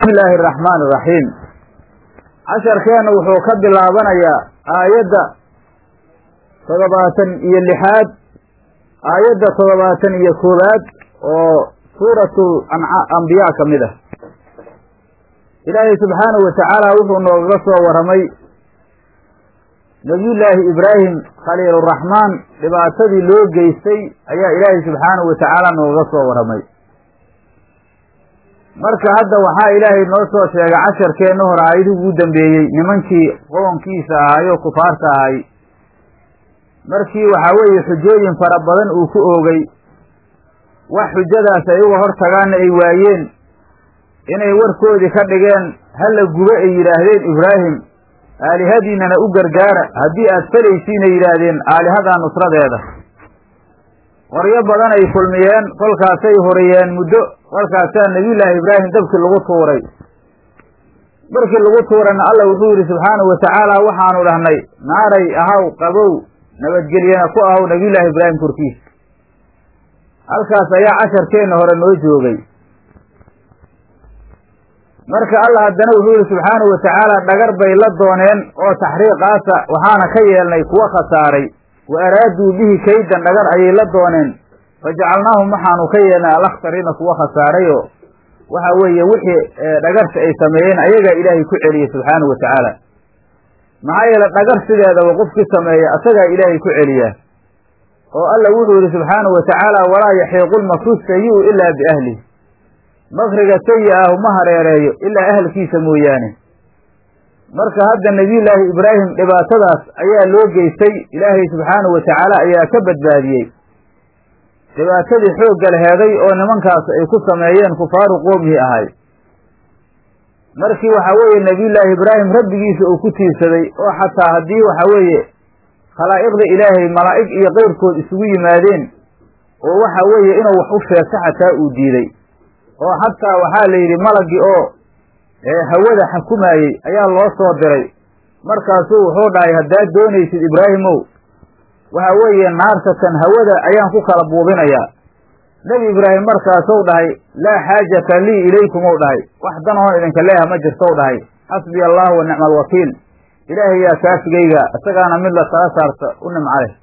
bismillaahi araxmaan iraxiim casharkeenna wuxuu ka bilaabanayaa aayadda toddobaatan iyo lixaad aayadda toddobaatan iyo koowaad oo suuratu ambiyaa ka mid ah ilaahay subxaanahu watacaala wuxuu noogaga soo warramay nabiyullaahi ibraahim khaliiluraxmaan dhibaatadii loo geystay ayaa ilaahay subxaanahu watacaala noogaga soo warramay marka hadda waxaa ilaahay noo soo sheegay casharkeenna hore aayadii ugu dambeeyey nimankii qoonkiisa ahaayo kufaarta ahay markii waxaa weeye xujooyin fara badan uu ku oogay wax xujadaas ay uga hor tagaanna ay waayeen inay warkoodii ka dhigeen hala gubo ay yidhaahdeen ibraahim aalihadiinana u gargaara haddii aad falaysiinay yidhaahdeen aalihadaa nusradeeda qoryo badan ay kulmiyeen kolkaasay horiyeen muddo kolkaasaa nebiyullaahi ibraahim dabkii lagu tuuray markii lagu tuurayna alla wuxuu yidhi subxaanahu watacaala waxaanu dhahnay naaray ahaw qabow nabadgelyana ku ahaw nebiyullaahi ibraahim korkiisa halkaas ayaa casharkeenna hore noo joogay marka alla haddana wuxuu yihi subxaanahu watacaala dhagar bay la dooneen oo taxriiqaasa waxaana ka yeelnay kuwa khasaaray wa araaduu bihi kaydan dhagar ayay la dooneen fajacalnaahum waxaanu ka yeelnay alakhsariina kuwa khasaarayoo waxa weeye wixii dhagarta ay sameeyeen ayagaa ilaahay ku celiyey subxaanahu watacaala maxaa yeele dhagar sideedaba qofkii sameeya asagaa ilaahay ku celiyaa oo alla wuxuu yihi subxaanahu watacaala walaa yaxiiqu lmakru sayi-u ilaa biahlih makriga sayi ah uma hareereeyo ilaa ahalkiisa mooyaane marka hadda nebiyullaahi ibraahim dhibaatadaas ayaa loo geystay ilaahay subxaanahu watacaala ayaa ka badbaadiyey dhibaatadii xoogga laheeday oo nimankaas ay ku sameeyeen kufaaru qoomihi ahay markii waxaa weeye nebiyullaahi ibraahim rabbigiisa uu ku tiirsaday oo xataa haddii waxaa weeye khalaa'iqda ilaahay malaa'ig iyo keyrkood isugu yimaadeen oo waxa weeye inuu wax u sheegto xataa uu diiday oo xataa waxaa la yidhi malagii oo hawada xukumaayey ayaa loo soo diray markaasuu wuxuu dhahay haddaad doonaysid ibraahimow waxa weeye naartatan hawada ayaan ku kala buubinayaa nebi ibraahim markaasuu dhahay laa xaajata lii ilaykum ou dhahay wax dan oon idinka leeha ma jirtou dhahay xasbiya allahu wa nicma alwakiil ilaahay yaa kaafigayga isagaana mid la tala saarta u nimca leh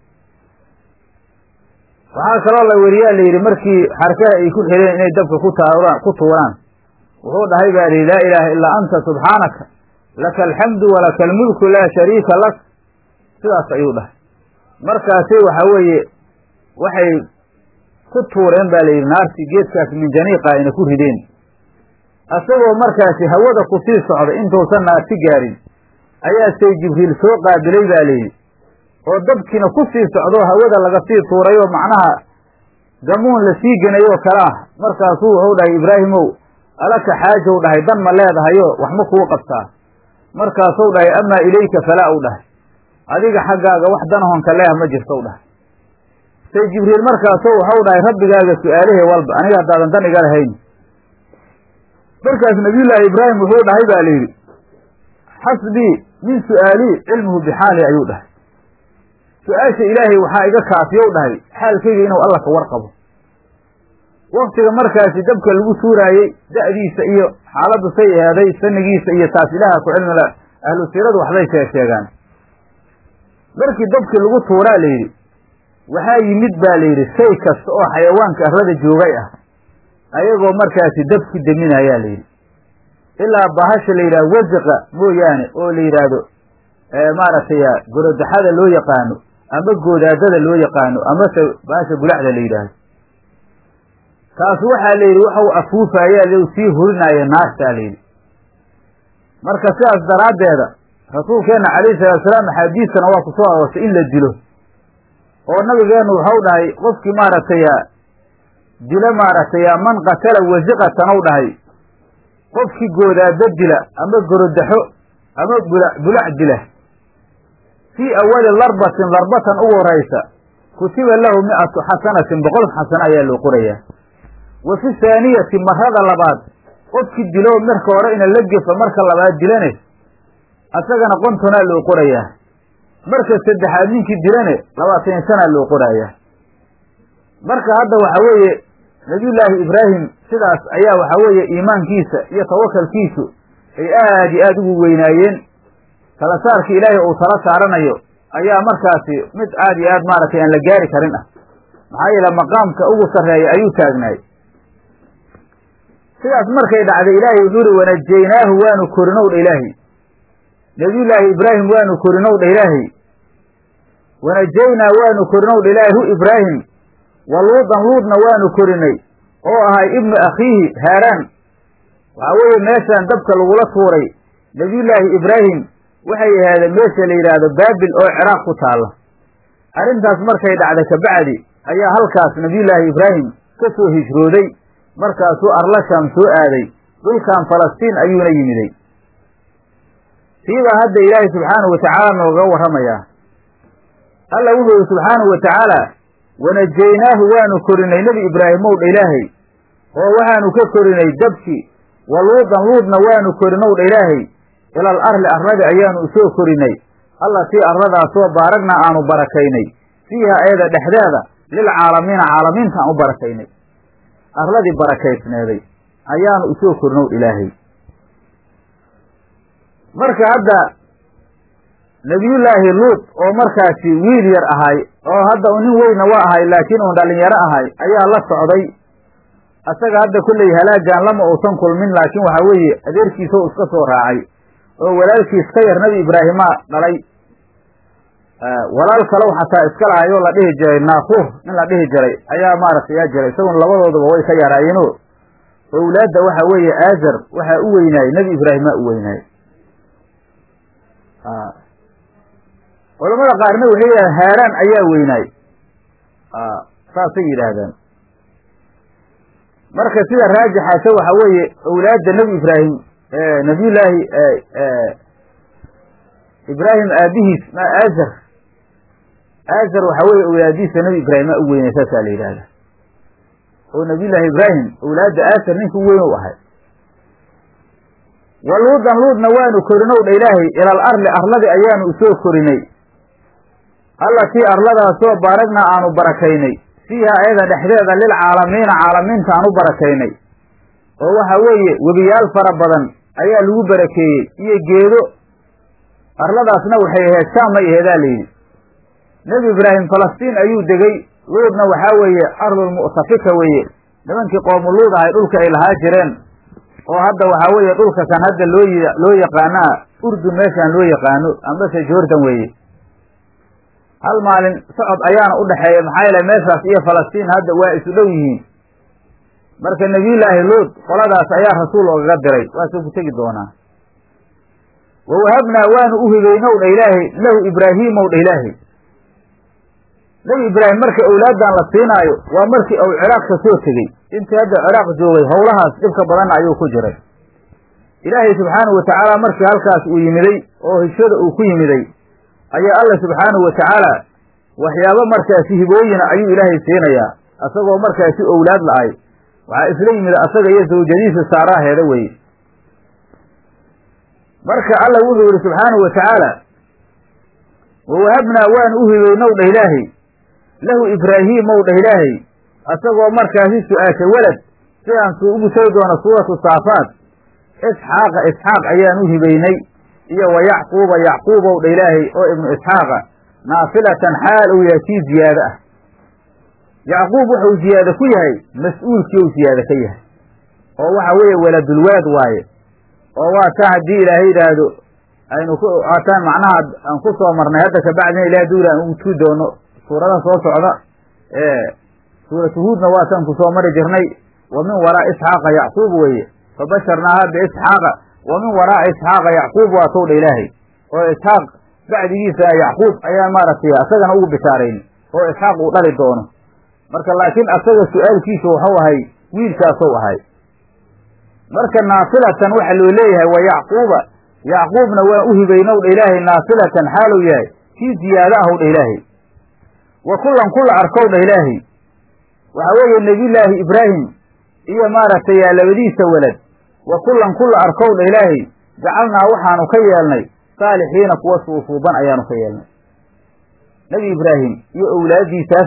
waxaa kaloo la weriyaa la yidhi markii xarkaha ay ku xireen inay dabka ku taaraan ku tuuraan wuxuu dhahay baa lihi laa ilaaha illaa anta subxaanaka laka alxamdu walaka almulku laa shariika lak sidaas ayuu dhahay markaasi waxa weeye waxay ku tuureen baa la yidhi naartii geedkaas minjaniiqa ayna ku rideen isagoo markaasi hawada ku sii socda intuusan naarti gaarin ayaa say jibriil soo qaabilay baa layidhi oo dabkiina ku sii socdo hawada laga sii tuurayoo macnaha gamuun la sii genayoo kale ah markaasuu wuxuu dhahay ibraahimow alaka xaajow dhahay dan ma leedahayo wax ma kuu qabtaa markaasuu dhahay amaa ilayka falaa u dhahay adiga xaggaaga wax danahonka leeh ma jirtow dhahay say jibriil markaasuu waxau dhahay rabbigaaga su-aalihii walba aniga haddaadan dan iga lahayn markaas nabiyullaahi ibraahim wuxuu dhahay baa layidhi xasbii min su'aalii cilmuhu bixaali ayuu dhahay su-aasha ilaahay waxaa iga kaafiyow dhahay xaalkayga inuu alla ka warqabo waktiga markaasi dabka lagu tuuraayey da'diisa iyo xaaladdu say eheeday sanigiisa iyo taas ilaaha ku cilmila ahlu siiradu waxbay shee sheegaan markii dabkii lagu tuuraa la yidhi waxaa yimid baa la yidhi shay kasta oo xayawaanka arrada joogay ah ayagoo markaasi dabki deminayaa la yidhi ilaa bahasha la yidhahdo wasiqa mooyaane oo la yidhaahdo maaragtay gorodaxada loo yaqaano ama goodaadada loo yaqaano amase baasha bulacda la yidhaahdo taas waxaa la yidhi waxau afuufayaa sii hurinaayo naartaa la yidhi marka sidaas daraaddeeda rasuulkeenna calayhi salatu salaam axaadiistana waa ku soo aroortay in la dilo oo nabigeennu waxau dhahay qofkii maaragtay dilo maaragtay man qatala wasiqatan ou dhahay qofkii goodaado dila ama gorodaxo ama bula bulac dila fii awali larbatin larbatan ugu horaysa kutiba lahu mi'atu xasanatin boqol xasano ayaa loo qorayaa wa fi haaniyati marada labaad qofkii dilo marka hore ina la gefa marka labaad dilane asagana qontonaa loo qorayaa marka saddexaad ninkii dilane labaatan sanaa loo qorayaa marka hadda waxa weeye nabiyullaahi ibraahim sidaas ayaa waxaa weeye iimaankiisa iyo tawakalkiisu ay aad iyo aad ugu weynaayeen tala saarkii ilaahay uu tala saaranayo ayaa markaasi mid aad iyo aad maaragtay aan la gaari karin ah maxaa yeele maqaamka ugu sarreeya ayuu taagnaay sidaas markay dhacday ilaahay wuxuu uhi wanajaynaahu waanu korinow dha ilaahay nabiyullaahi ibraahim waanu korinow dha ilaahay wanajaynaa waanu korinow dha ilaahay hu ibraahim wa luudan luudna waanu korinay oo ahay ibnu akhiihi haaraan waxaa weeye meeshaan dabka lagula tuuray nabiyullaahi ibraahim waxay ahaadeen meesha la yidhaahdo baabil oo ciraaq ku taalla arrintaas markay dhacday kabacdi ayaa halkaas nabiyullaahi ibraahim ka soo hijrooday markaasuu arlasham soo aaday dhulkan falastiin ayuuna yimiday siibaa hadda ilaahay subxaanahu watacaala nooga warramayaa alla wuxuu yihi subxaanahu wa tacaala wanajaynaahu waanu korinay nebi ibraahimow dha ilaahay oo waxaanu ka korinay dabki wa luudan luudna waanu korinow dha ilaahay ilal arli arladi ayaanu usoo korinay allatii arladaasoo baaragna aanu barakaynay fiiha ayada dhexdeeda lilcaalamiina caalamiinta aan u barakaynay arladii barakaysneeday ayaanu usoo korinow ilaahay marka hadda nebiyullaahi luut oo markaasi wiil yar ahay oo hadda nin weyna waa ahay laakiin uun dhalinyaro ahay ayaa la socday asaga hadda kolley halaagan lama uusan kulmin laakiin waxaa weeye adeerkiisoo iska soo raacay oo walaalkiis ka yar nebi ibraahimaa dhalay walaal kalow xataa iska lahay oo la dhihi jiray naakuur nin la dhihi jiray ayaa maaragtay yaa jiray isaguna labadooduba way ka yaraayeenoo owlaadda waxa weeye aazar waxaa u weynaayey nebi ibraahimaa u weynaayey culamada qaarna waxay yidhahdeen haaraan ayaa weynaay saasay yidhaahdaan marka sida raajixaase waxa weeye owlaadda nebi ibraahim nabiyullaahi ibraahim aabihiis ma aazar aazar waxa weeye owlaadiisa nebi ibraahima u weynay saasaa la yidhahda oo nabiyullaahi ibraahim owlaadda aazar ninka u weyn u ahay wa luudan luudna waanu korinow dha ilaahay ilal arli arladi ayaanu usoo korinay allatii arladaasoo baaragna aanu barakaynay fiiha ayada dhexdeeda lilcaalamiina caalamiinta aan u barakaynay oo waxa weeye webiyaal fara badan ayaa lagu barakeeyey iyo geedo arladaasna waxay ahayd shaam may aheedaa layidhi nebi ibraahim falastiin ayuu degey luudna waxaa weeye ardulmu'tafika weeye nimankii qoomu luud ahay dhulka ay lahaa jireen oo hadda waxaa weeye dhulka kan hadda loo loo yaqaanaa urdun meeshaan loo yaqaano ambase jordan weeye hal maalin socod ayaana u dhexeeya maxaa yeele meeshaas iyo falastiin hadda waa isu dhow yihiin marka nebiyullaahi luud qoladaas ayaa rasuul ogaga diray waasuu ku tegi doonaa wa wahabnaa waanu u hibeynow dha ilaahay lahu ibraahiimow dha ilaahay nebi ibraahim marka owlaaddan la siinaayo waa markii uu ciraaq ka soo tegey intii hadda ciraaq joogay howlahaas dhibka badanna ayuu ku jiray ilaahay subxaanahu wa tacaala markii halkaas uu yimiday oo hishada uu ku yimiday ayaa alla subxaanahu wa tacaala waxyaabo markaasi hibooyina ayuu ilaahay siinayaa asagoo markaasi owlaad la-ay waxaa isla yimid asaga iyo zawjadiisa saaraaheeda weye marka alla wuxuu yidhi subxaanahu wa tacaala wa wahabnaa waanu u hibeynow dhah ilaahay lahu ibraahiimow dhah ilaahay asagoo markaasi su-aashay welad sidaan suu ugu tegi doono suuratu saafaat isxaaqa isxaaq ayaan u hibeynay iyo wa yacquuba yacquubow dha ilaahay oo ibnu isxaaqa naafilatan xaal uu yahay kii ziyaado ah yacquub wuxuu ziyaado ku yahay mas-uulkii uu ziyaado ka yahay oo waxa weeye waladulwalad waaye oo waa taa haddii ilaahay yidhaahdo aynu ku aataan macnaha aan ku soo marnay hadda kabacdina ilahay duul aan ugu tugi doono suurada soo socda suuratu huudna waataan ku soo mari jirnay wa min waraa isxaaqa yacquub weeye fabasharnaaha biisxaaqa wa min waraa isxaaqa yacquub waa tow dha ilaahay oo isxaaq bacdigiisa yacquub ayaan maaragtay asagana ugu bishaarayni oo isxaaq uu dhali doono marka laakiin asaga su-aalkiisu waxuu ahay wiilkaasou ahay marka naafilatan waxa loo leeyahay wa yacquuba yacquubna waan u hibaynow dha ilaahay naafilatan xaaluu yahay kii ziyaado ahow dha ilaahay wa kullan kula arkow dha ilaahay waxa weeye nebiyullaahi ibraahim iyo maaragtay yaa labadiisa welad wa kullan kula arkow dha ilaahay jacalnaa waxaanu ka yeelnay saalixiina kuwa suusuuban ayaanu ka yeelnay nebi ibraahim iyo owlaaddiisaasba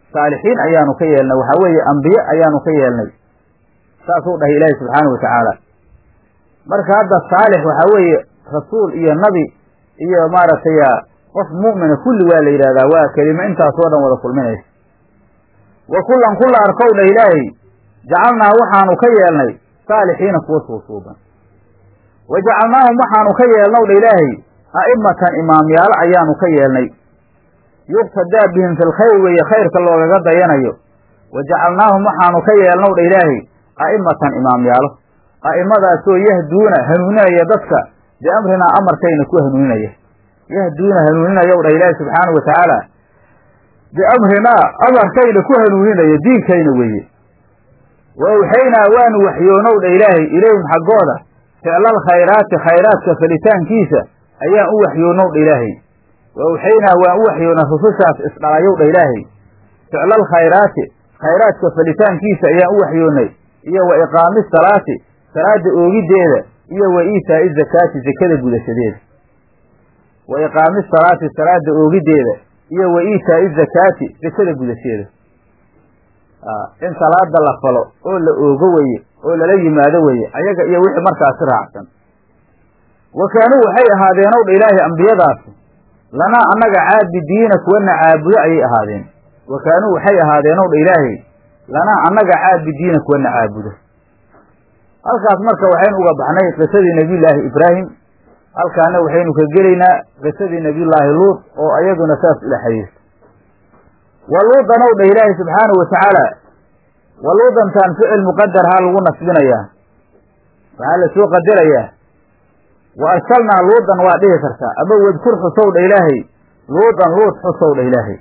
saalixiin ayaanu ka yeelnay waxaa weeye ambiye ayaanu ka yeelnay saasuu dhahay ilaahi subxaana wa tacaala marka hadda saalix waxaa weeye rasuul iyo nabi iyo maaragtay qof mu'mina kulli waa la yidhahdaa waa kelimo intaasoo dhan wada kulminaysa wa kullan kulla arkow dha ilaahay jacalnaa waxaanu ka yeelnay saalixiina kuwa suusuuban wa jacalnaahum waxaanu ka yeelnow dha ilaahay a'imatan imaamyaalo ayaanu ka yeelnay yuqtadaa bihim fi lkhayr weeye khayrka loogaga dayanayo wa jacalnaahum waxaanu ka yeelnow dha ilaahay a'imatan imaamyaalo a'imadaasoo yahduuna hanuuninaya dadka biamrinaa amarkayna ku hanuuninaya yahduuna hanuuninayow dha ilaahi subxaana wa tacaala biamrinaa amarkayna ku hanuuninaya diinkayna weeye wa awxaynaa waanu waxyoonow dha ilaahay ilayhim xaggooda ficlal khayraati khayraadka falitaankiisa ayaan u waxyoonow dha ilaahay wa awxaynaa waan u waxyoonaa rusushaas isdhalayow dha ilaahay ficlal khayraati khayraadka falitaankiisa ayaan u waxyoonnay iyo wa iqaami salaati salaada oogiddeeda iyo wa iitaa'i zakaati zakada gudashadeeda wa iqaami salaati salaada oogiddeeda iyo wa iitaa'i zakaati zakada gudasheeda in salaada la falo oo la oogo weye oo lala yimaado weye ayaga iyo wixii markaasi raacsan wa kaanuu waxay ahaadeenow dha ilaahay ambiyadaasi lanaa annaga caabidiina kuwana caabudo ayay ahaadeen wa kaanuu waxay ahaadeenow dha ilaahay lanaa annaga caabidiina kuwana caabudo halkaas marka waxaynu uga baxnay qisadii nebiyullaahi ibraahim halkaana waxaynu ka gelaynaa qisadii nebiyullaahi luud oo ayaduna saas ila xiriirta wa luudanow dha ilaahi subxaanahu wa tacaala wa luudantaan ficil muqadar haa lagu nasbinayaa waxaa la soo qadarayaa wa arsalnaa luudan waa dhihi kartaa ama wadkur xusow dha ilaahay luudan luud xusow dha ilaahay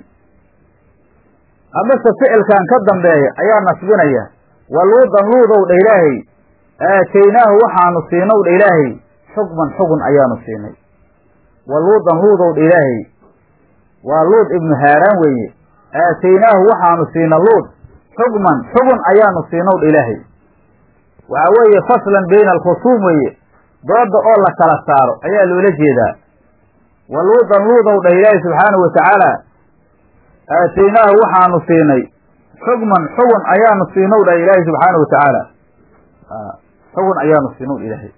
amase ficilkan ka dambeeya ayaa nasbinaya wa luudan luudow dha ilaahay aataynaahu waxaanu siinow dha ilaahay xukman xugun ayaanu siinay wa luudan luudow dha ilaahay waa luud ibnu haaraan weeye aataynaahu waxaanu siina luud xukman xugun ayaanu siinow dha ilaahay waxaa weeye faslan bayna alkhusuum weeye dooda oo la kala saaro ayaa loola jeedaa wa luudan luudow dhah ilaahi subxaanahu wa tacaala aataynaahu waxaanu siinay xukman xugun ayaanu siinow dhah ilaahi subxaanahu wa tacaala xugun ayaanu siinow ilaahay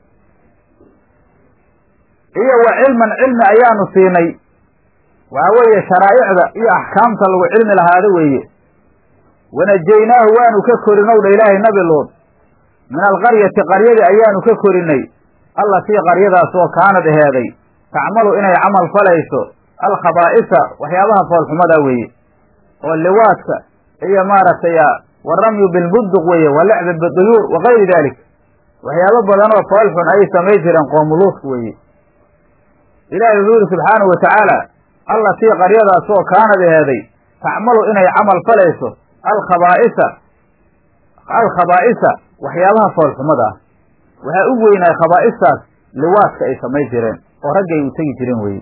iyo wa cilman cilmi ayaanu siinay waxaa weeye sharaa'icda iyo axkaamta lagu cilmi lahaado weeye wanajaynaahu waanu ka korinow dha ilaahay nabi luud min alqaryati qaryadii ayaanu ka korinay allatii qaryadaas oo kaanad aheeday tacmalu inay camal falayso alkhabaa'isa waxyaabaha foolxumada weeye oo liwaadka iyo maaragtay waramyu bilbunduq weeye wa lacbi biduyuur wa kayri dalik waxyaabo badan oo foolxun ayay samay jireen qoomuluudka weeye ilaahay wuxuu yihi subxaanahu wa tacaala allatii qaryadaas oo kaanad aheeday tacmalu inay camal falayso alkhabaa'isa alkhabaa'isa waxyaabaha foolxumada ah waxaa u weynaay khabaa'istaas liwaadka ay samay jireen oo raggay u tegi jireen weye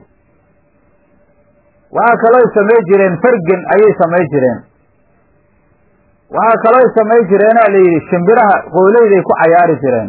waxaa kalooy samay jireen fargen ayay samay jireen waxaa kalooy samay jireenaa la yidhi shimbiraha qooleyday ku cayaari jireen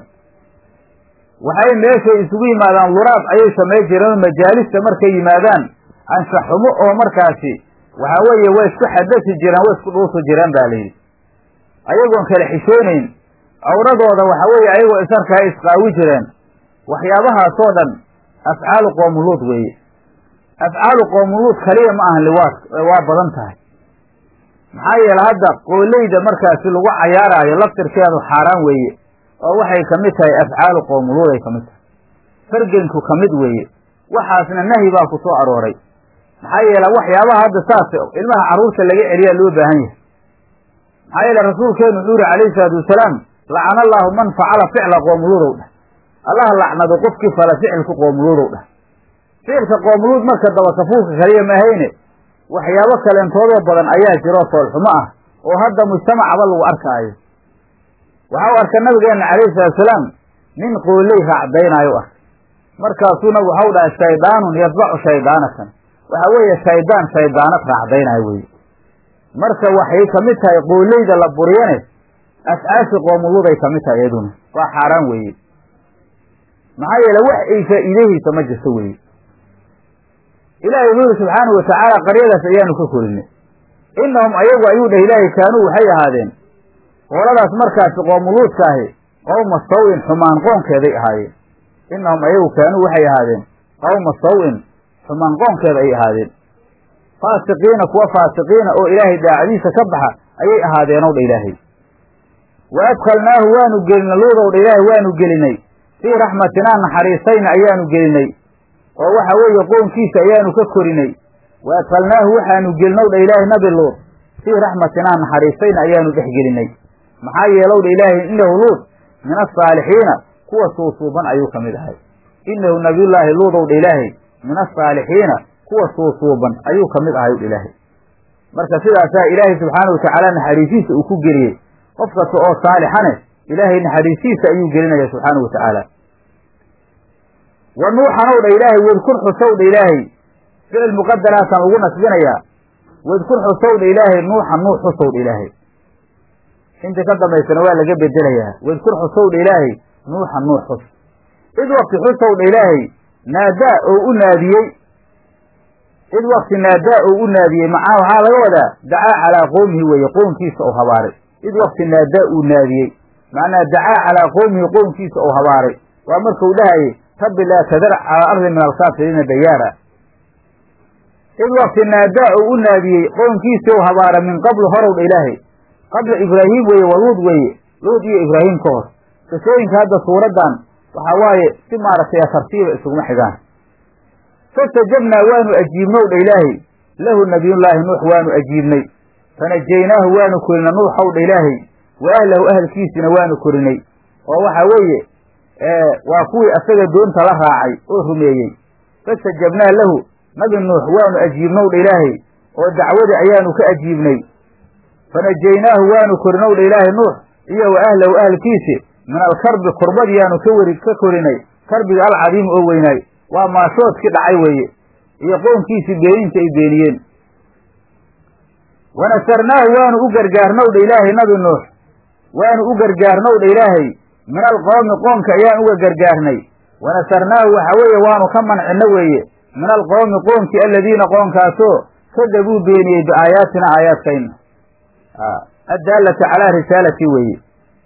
waxay meeshay isugu yimaadaan luraab ayay samay jireen oo majaalista markay yimaadaan anshaxumo oo markaasi waxaa weeye way isku xadasi jireen way isku dhuusi jireen ba layidhi ayagoon kala xishoonayn awradooda waxaa weeye ayagoo isarkaa isqaawi jireen waxyaabahaasoo dhan afcaalu qoomuluud weeye afcaalu qoomuluud kaliya ma ahan liwaadka waa badan tahay maxaa yeele hadda qooleyda markaasi lagu cayaaraayo laftirkeedu xaaraan weeye oo waxay kamid tahay afcaalu qoomuluud ay kamid tahay fargenku kamid weeye waxaasna nahyi baa ku soo arooray maxaa yeele waxyaabaha hadda saas ilmaha carruurta laga celiyaa loo baahan yahay maxaa yeele rasuulkeenu wuxuu yihi calayhi salaatu wasalaam lacana allaahu man facala ficla qoomuluudow dheh allah lacnado qofkii fala ficilka qoomuluudow dheh ficilka qoomuluud marka dabakafuulka kaliya maahayne waxyaabo kaleentoodoo badan ayaa jiroo foolxumo ah oo hadda mujtamacaba lagu arkaayo waxa u arka nabigeena calayhi salaatusalaam nin qooley raacdaynaayo u arkay markaasuu nabigu waxau dhahay shaydaanun yatbacu shaydaanatan waxa weeye shaydaan shaydaanad raacdaynaayo weye marka waxay kamid tahay qooleyda la buriyane afcaashi qoomuluuday kamid tahay iyaduna waa xaaraan weeye maxaa yeele wax ay faa'iidahaysa ma jirto weye ilaahay wuxuu yihi subxaanahu watacaala qaryadaas ayaanu ka korinay innahum ayagu ayuu dheh ilaahay kaanuu waxay ahaadeen qooladaas markaasi qoomuluudka ahi qowma saw-in xumaan qoonkeeday ahaayeen innahum ayagu kaanuu waxay ahaadeen qowma saw-in xumaan qoonkeeda ay ahaadeen faasiqiina kuwa faasiqiina oo ilaahay daacadiisa ka baxa ayay ahaadeenow dha ilaahay wa adkhalnaahu waanu gelinay luudow dha ilaahay waanu gelinay fii raxmatinaa naxariisayna ayaanu gelinay oo waxa weeye qoonkiisa ayaanu ka korinay wa adkhalnaahu waxaanu gelinow dha ilaahay nabi luud fii raxmatinaa naxariisayna ayaanu dhex gelinay maxaa yeelow dha ilaahay inahu luud min asaalixiina kuwa suusuuban ayuu ka mid ahay inahu nabiyullaahi luudow dha ilaahay min asaalixiina kuwa suusuuban ayuu ka mid ahay dha ilaahay marka sidaasaa ilaahay subxaana watacaala naxariisiisa uu ku geliyey qof kasta oo saalixane ilaahay naxariisiisa ayuu gelinaya subxaana wa tacaala wa nuuxanow dha ilaahay wadkur xusow dha ilaahay ficil muqadaraasaan ugu nasbinayaa wadkur xusow dha ilaahay nuuxa nuux xusow dha ilaahay inta ka dambaysana waa laga bedelayaa wadkur xusow dha ilaahay nuuxa nuux xus id wakti xusow dha ilaahay naadaa oo u naadiyey id wakti naadaa oo u naadiyey macaa waxaa laga wadaa dacaa calaa qowmihi weeye qownkiisa oo habaaray id wakti naadaa uu naadiyey macnaa dacaa calaa qowmihi qownkiisa oo habaaray waa markuu dhahayay rabbi laa tadar calaa ardi min alkaafiriina dayaara id wakti naadaa oo u naadiyey qownkiisii ou habaara min qablu horow dha ilaahay qabla ibraahim weeye wa luud weeye luud iyo ibraahim ka hor qisooyinka hadda suuraddan waxaa waaye si maaragtay tartiiba isuguma xigaan fastajabnaa waanu ajiibnow dha ilaahay lahu nabiyullaahi nuux waanu ajiibnay fanajaynaahu waanu korinay nuuxow dha ilaahay wa ahlahu ahalkiisina waanu korinay oo waxa weeye waa kuwii asaga doonta la raacay oo rumeeyey fastajabnaa lahu nabi nuux waanu ajiibnow dha ilaahay oo dacwadii ayaanu ka ajiibnay fanajaynaahu waanu korinow dha ilaahay nuux iyo wa ahlahu ahalkiisi min alkarbi kurbadiyaanu ka weri ka korinay karbiga alcadiimi oo weynaay waa maashoodkii dhacay weeye iyo qownkiisii beeninta ay beeniyeen wanasarnaahu waanu u gargaarnow dha ilaahay nabi nuux waanu u gargaarnow dha ilaahay min alqoomi qoomka ayaan uga gargaarnay wanasarnaahu waxa weeye waanu ka mancinno weeye min alqoomi qoomkii aladiina qoonkaasoo kadabuu beeniyey biaayaatina aayaadkayna addaalata calaa risaalati weeye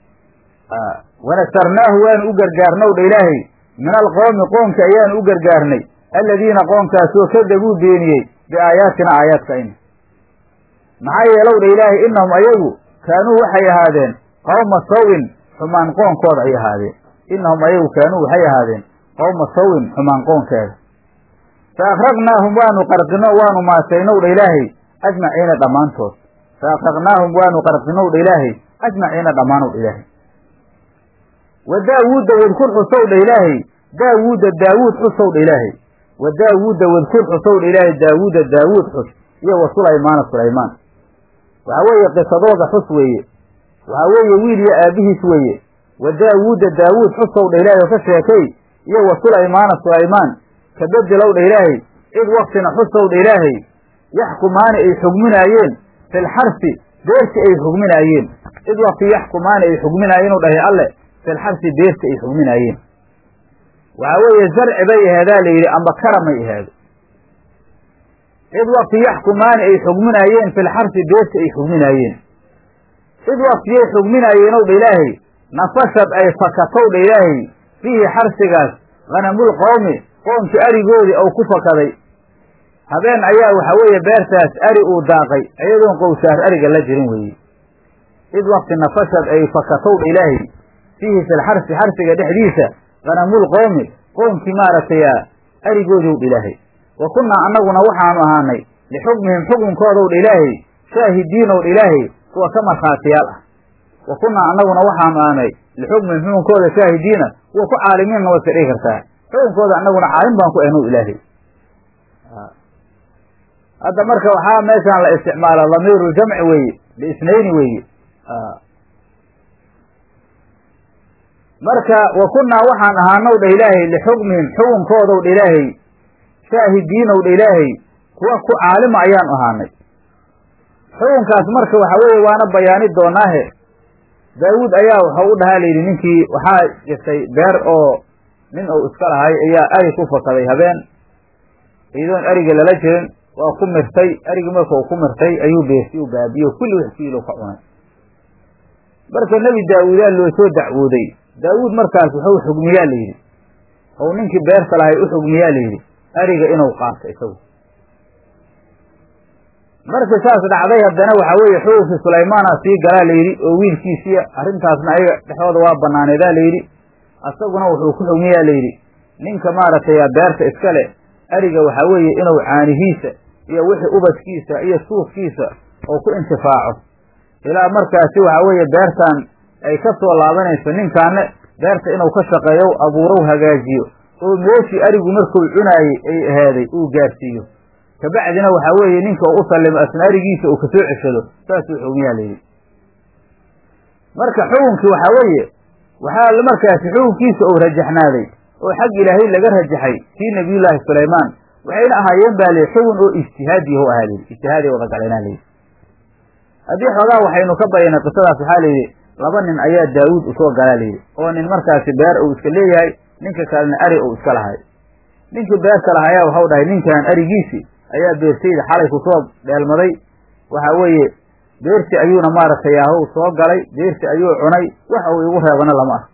wanasarnaahu waanu u gargaarnow dha ilaahay min alqoomi qoomka ayaanu u gargaarnay aladiina qoomkaasoo kadabuu beeniyey biaayaatina aayaadkayna maxaa yeelow dha ilaahay innahum ayagu kaanuu waxay ahaadeen qowma sawin xumaan qoonkooda ay ahaadeen innahum ayagu kaanuu waxay ahaadeen qowma sawin xumaan qoonkeeda fa akraqnaahum waanu qarqino waanu maasaynow dha ilaahay ajmaciina dhammaantood fa akraqnaahum waanu qarqinow dha ilaahay ajmaciina dhammaanow dha ilaahay wa daawuudda wadkur xusow dha ilaahay daawuudda daawuud xusow dha ilaahay wa daawuudda wadkur xusow dha ilaahay daawuudda daawuud xus iyo wa sulaymaana sulaymaan waxaa weeye qisadooda xus weeye waxaa weeye wiil iyo aabihiis weeye wa daawuudda daawuud xusow dha ilaahay oo ka sheekay iyo wa sulaymaana sulaymaan ka bedelow dha ilaahay cid waktina xusow dha ilaahay yaxkumaani ay xugminaayeen filxarsi beerti ay xugminaayeen cid wakti yaxkumaani ay xugminaayeen u dhahay alle filxarsi beerti ay xugminaayeen waxaa weeye zarci bay aheedaa la yidhi amba karamay aheedo cid wakti yaxkumaani ay xugminaayeen filxarsi beerti ay xugminaayeen cid waktiyay xugminaayeenow dha ilaahay nafashad ay fakatow dha ilaahay fiihi xarsigaas hanamul qowmi qoomkii arigoodii ou ku fakaday habeen ayaa waxa weeye beertaas ari uu daaqay iyadoon qowsaar ariga la jirin weeye cid wakti nafashad ay fakatow dha ilaahay fiihi filxarsi xarsiga dhexdiisa hanamul qowmi qoomkii maaragtay arigoodii dha ilaahay wa kunnaa annaguna waxaanu ahaanay lixukmihim xukunkoodow dha ilaahay shaahidiinow dha ilaahay kuwa ka markhaatiyaal ah wa kunnaa annaguna waxaanu ahaanay lixukmihim xukunkooda shaahidiina kuwa ku caalimiinna way iska dhigi kartaa xukunkooda annaguna caalim baan ku ahnow ilaahay hadda marka waxaa meeshaan la isticmaala damiiru jamci weeye liisnayni weeye marka wa kunnaa waxaan ahaanow dha ilaahay lixukmihim xukunkoodow dha ilaahay shaahidiinow dha ilaahay kuwa ku caalima ayaanu ahaanay xukunkaas marka waxa weeye waana bayaani doonaahe daawuud ayaa waxau u dhahaa layidhi ninkii waxaa jirtay beer oo nin uu iska lahay ayaa ari ku fakaday habeen iyadoon ariga lala jirin waa ku mirtay arigii markau ku mirtay ayuu beerti u baabiyo kulli wax kiilo ka cunay marka nebi daawuudaa loo soo dacwooday daawuud markaas wuxuu xugmiyaa la yidhi ou ninkii beerta lahay u xugmiyaa la yidhi ariga inuu qaato isagu marka saas dhacday haddana waxaa weeye xugunkii sulaymaana sii galaa la yidhi oo wiilkiisiya arrintaasna ayaga dhexdooda waa banaaneedaa la yidhi asaguna wuxuu ku xugmiyaa la yidhi ninka maaragtay beerta iska le ariga waxaa weeye inuu caanihiisa iyo wixii ubadkiisa iyo suufkiisa oo ku intifaaco ilaa markaasi waxaa weeye beertan ay ka soo laabanayso ninkaana beerta inuu ka shaqeeyo abuurow hagaajiyo oo meeshii arigu markuu cunaayey ay ahaaday uu gaarsiiyo kabacdina waxaa weeye ninka uu u sallimo asna arigiisa uu kasoo ceshado saasuu xugmiyaa layidhi marka xukunkii waxaa weeye waxaa markaasi xukunkiisa uu rajaxnaaday oo xag ilaahay laga rajaxay kii nabiyullaahi sulaymaan waxayna ahaayeen baa lihi xugun oo ijtihaadiyahu ahaa layidhi ijtihaaday wada galenaa layidhi haddii xoogaa waxaynu ka bayanay qisadaas waxaa layidhi laba nin ayaa daawuud usoo galaa layidhi oo nin markaasi beer uu iska leeyahay ninka kalena ari uu iska lahay ninkii beerta lahayaa waxau dhahay ninkan arigiisii ayaa beertayda xalay kusoo dheelmaday waxa weeye beerti ayuuna maaragtay yahow soo galay beerti ayuu cunay waxa uu igu reebana lama ah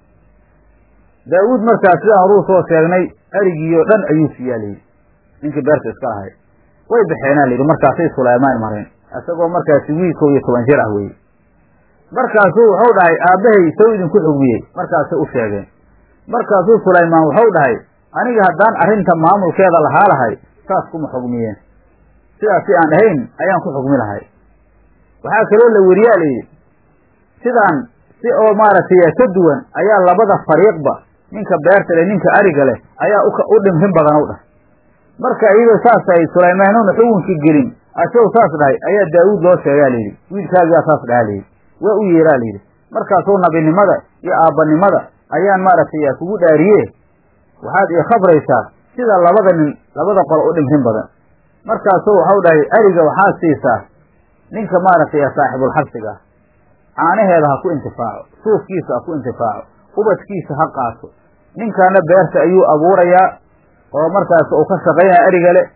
daawuud markaas sidaan horuu soo sheegnay arigiioo dhan ayuu siiyaa layidhi ninkii beerta iska lahay way baxeenaa layidhi markaasay sulaymaan mareen isagoo markaasi wiilkow iyo toban jir ah weye markaasuu wuxuu dhahay aabbahay sow idinku xugmiyey markaasay u sheegeen markaasuu sulaymaan wuxuu dhahay aniga haddaan arrinta maamulkeeda lahaa lahay saas kuma xugmiyeen sidaas si aan ahayn ayaan ku xugmi lahay waxaa kaloo la weriyaa layidhi sidaan si oo maaragtay ka duwan ayaa labada fariiqba ninka beerta leh ninka ariga leh ayaa u dhimrin badan u dhahay marka iyadoo saas tahay sulaymaanuna xukunkii gelin asagoo saas dhahay ayaa daawuud loo sheegaa layidhi wiilkaagiyaa saas dhahaa layidhi waa u yeeraa layidhi markaasuu nabinimada iyo aabbanimada ayaan maaragtay kugu dhaariye waxaad ii khabraysaa sida labada nin labada qolo u dhimrin badan markaasuu waxau dhahay ariga waxaad siisaa ninka maaragtay saaxibulxabsiga ah caanaheeda ha ku intifaaco suufkiisa ha ku intifaaco ubadkiisa ha qaato ninkaana beerta ayuu abuurayaa oo markaas uu ka shaqaynaya ariga le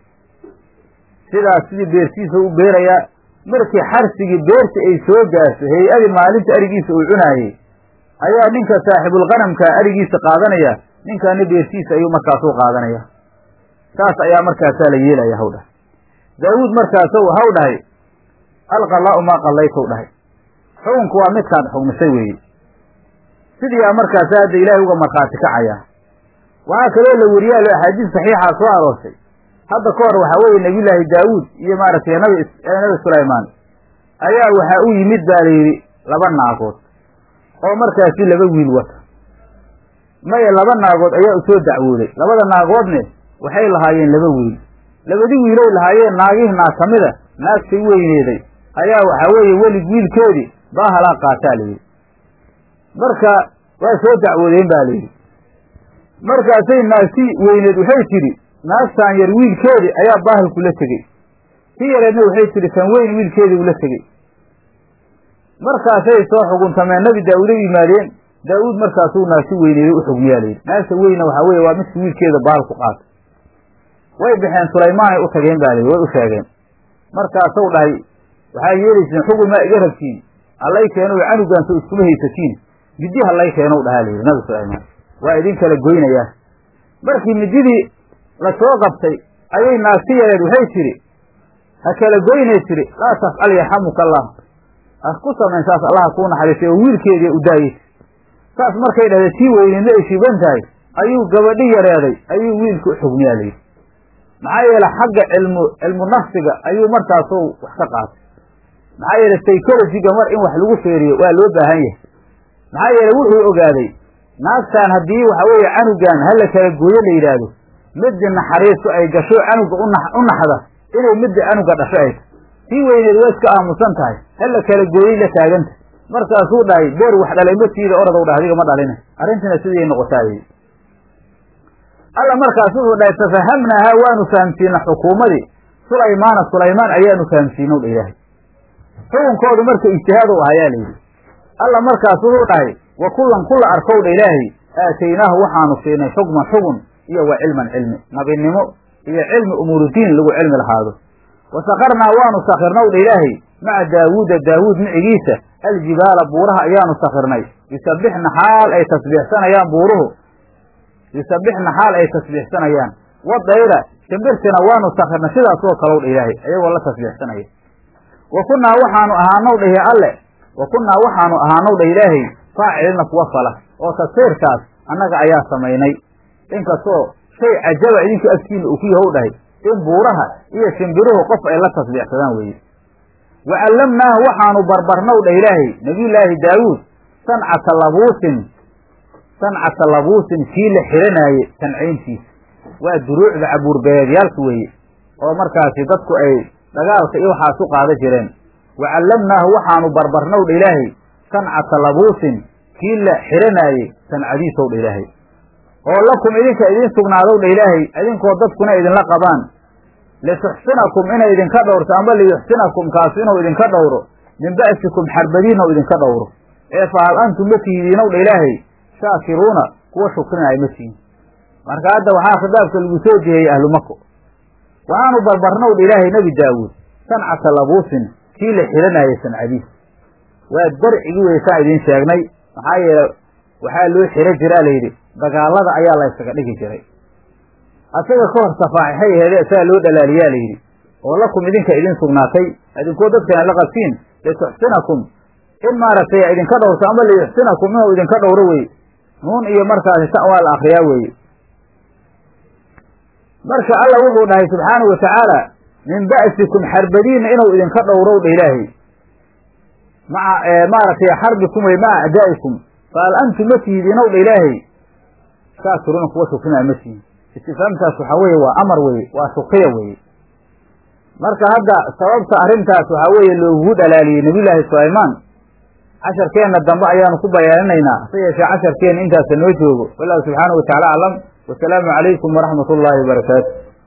sidaas sidii beertiisa u beerayaa markii xarsigii beerta ay soo gaarto hay-adii maalinta arigiisa uu cunaayey ayaa ninka saaxibulqanamka arigiisa qaadanaya ninkaana beertiisa ayuu markaasu qaadanaya saas ayaa markaasaa la yeelaya haw dhahay daawuud markaasu haw dhahay alqalaa'u maa qallaytw dhahay xukunku waa midkaad xugmisay weeye sidiiaa markaasa hadda ilaahay uga markhaati kacaya waxaa kaloo la weriyaa axaadiis saxiixaa soo aroortay hadda ka hor waxaa weeye nebiyullaahi daawuud iyo maaragtay nabi nabi sulaymaan ayaa waxaa u yimid baa layidhi laba naagood oo markaasi laba wiil wata maya laba naagood ayaa usoo dacwooday labada naagoodne waxay lahaayeen laba wiil labadii wiilay lahaayeen naagihii naag ka mida naagtay weyneeday ayaa waxaa weeye welig wiilkeedii baahalaa qaataa layidhi marka waa soo dacwoodeen ba layidhi markaasay naagtii weyneed waxay tidhi naagtaan yar wiilkeedii ayaa baahalku la tegey si yareedna waxay tidhi kan weyn wiilkeedii ula tegey markaasay soo xuguntameen nabi daawuud u yimaadeen daawuud markaasuu naagti weyneeday u xugmiyaa layidhi naagta weyna waxaa weeye waa midka wiilkeeda bahalku qaatay way baxeen sulaymaanay u tageen ba layidhi way u sheegeen markaasuu dhahay waxaa yeelayseen xugun maa iga rabtiin hallay keeno canugaanso iskuma haysatiin middi hallay keenow dhahaa layidhi nabi sulaymaan waa idin kala goynayaa markii mididii la soo qabtay ayay naagti yareed waxay tidhi ha kala goynay tidhi laa tafcal yarxamuka allah ha ku samayn saas allaha kuu naxariisay oo wiilkeedii u daayey saas markay dhahday tii weyneedna ay shiban tahay ayuu gabadhi yareeday ayuu wiilka u xugmiyaa layidhi maxaa yeele xagga cilmu cilmu nafsiga ayuu markaasu wax ka qaatay maxaa yeele psychologiga mar in wax lagu feeriyo waa loo baahan yahay maxaa yeele wuxuu ogaaday naagtaan haddii waxa weeye canugan hala kala gooyo la yidhaahdo middi naxariistu ay gasho canuga u naxda inay midda canuga dhasho ay tahy tii weyneed waa iska aamusan tahay hala kala gooyey la taaganta markaasuu dhahay beer wax dhalay matiida oradow dhah adiga ma dhalina arrintiina siday noqotaa yidhi alla markaas wuxuu dhahay tafahamnaahaa waanu fahamsiina xukuumadii sulaymaana sulaymaan ayaanu fahamsiinow dha ilaahay xukunkoodu marka ijtihaad u ahayaa layidhi alla markaas wuxuu dhahay wa kullan kula arkow dha ilaahay aataynaahu waxaanu siinay xukman xugun iyo wa cilman cilmi nabinimo iyo cilmi umuurudiin lagu cilmi lahaado wasakarnaa waanu sakirnaw dha ilaahay maca daawuuda daawuud micigiisa aljibaala buuraha ayaanu sakirnay yusabbixna xaal ay tasbiixsanayaan buuruhu yusabbixna xaal ay tasbiixsanayaan wadayra shimbirtina waanu sakirnay sidaasoo kalow dha ilaahay ayagoo la tasbiixsanaya wa kunnaa waxaanu ahaanow dhahi alle wa kunnaa waxaanu ahaanow dha ilaahay faacilina kuwa fala oo tafsiirkaas annaga ayaa samaynay inkastoo shay cajaba idinku agtiina uu ku yahow dhahay in buuraha iyo shimbiruhu qof ay la tasbiixsadaan weeye wa callamnaahu waxaanu barbarnow dha ilaahay nabiyullaahi daawuud sancata labuusin sancata labuusin kii la xiranaaye sancayntiisa waa duruucda cabuurbeedyaalka weeye oo markaasi dadku ay dagaalka iyo waxaas u qaada jireen wa callamnaahu waxaanu barbarnow dha ilaahay sancata labuusin kii la xiranaaye sancadiisow dha ilaahay oo lakum idinka idiin sugnaadow dha ilaahay idinkoo dadkuna idinla qabaan lituxsinakum inay idinka dhowrto amba liyuxsinakum kaasu inuu idinka dhowro min ba'sikum xarbadiinna u idinka dhowro ee fa hal antum ma tihidiinow dha ilaahay shaakiruuna kuwa shukrinaya ma tihin marka hadda waxaa khitaabka lagu soo jiheyey ahlu mako waxaanu barbarnow dha ilaahay nebi daawuud sancata labuusin kii la xiranaaye sancadiis waa darcigi weysaan idiin sheegnay maxaa yeele waxaa loo xiro jiraa layidhi dagaalada ayaa la ysaga dhigi jiray asaga ka hor safaaxixay aheede saa loo dhalaaliyaa layidhi oo lakum idinka idin sugnaatay idinkoo dadkana la qabsiin lituxsinakum in maaragtay idinka dhowrto ama liyuxsinakum inuu idinka dhowro weye nuun iyo markaasi ta waa la akriyaa weeye marka alla wuxuu dhahay subxaanahu watacaala min ba'sikum xarbadiinna inuu idinka dhowrow dha ilaahay maca maaragtay xarbikum wey maca acdaa'ikum fahal antum ma tihidiinow dha ilaahay shaakiruuna kuwa shukrinaa ma tihin istifhaamtaas waxaa weeye waa amar weye waa shukiya weye marka hadda sababta arrintaas waxaa weeye loogugu dhalaaliyey nabiyullaahi sulaymaan casharkeenna dambe ayaanu ku bayaaninaynaa hase yeeshee casharkeenna intaasa noo joogo wallahu subxaanahu watacaala aclam wasalaamu calaykum waraxmat ullaahi wabarakaatu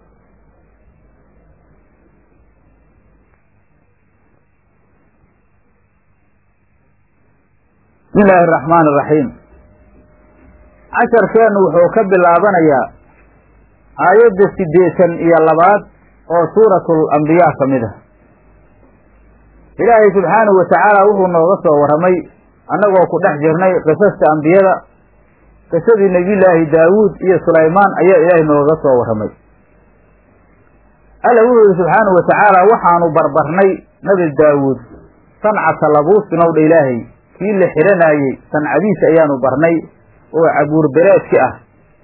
bismi illaahi araxmaan araxiim casharkeennu wuxuu ka bilaabanayaa aayadda siddeetan iyo labaad oo suuratul ambiyaa ka mid ah ilaahay subxaanahu watacaala wuxuu nooga soo warramay annagoo ku dhex jirnay qisasta ambiyada qisadii nebiyullaahi daawuud iyo sulaymaan ayaa ilaahay nooga soo warramay alla wuxuu yihi subxaanahu watacaala waxaanu barbarnay nabi daawuud sancata labuusinow dha ilaahay kii la xiranaayey sancadiisa ayaanu barnay oo cabuur bereedki ah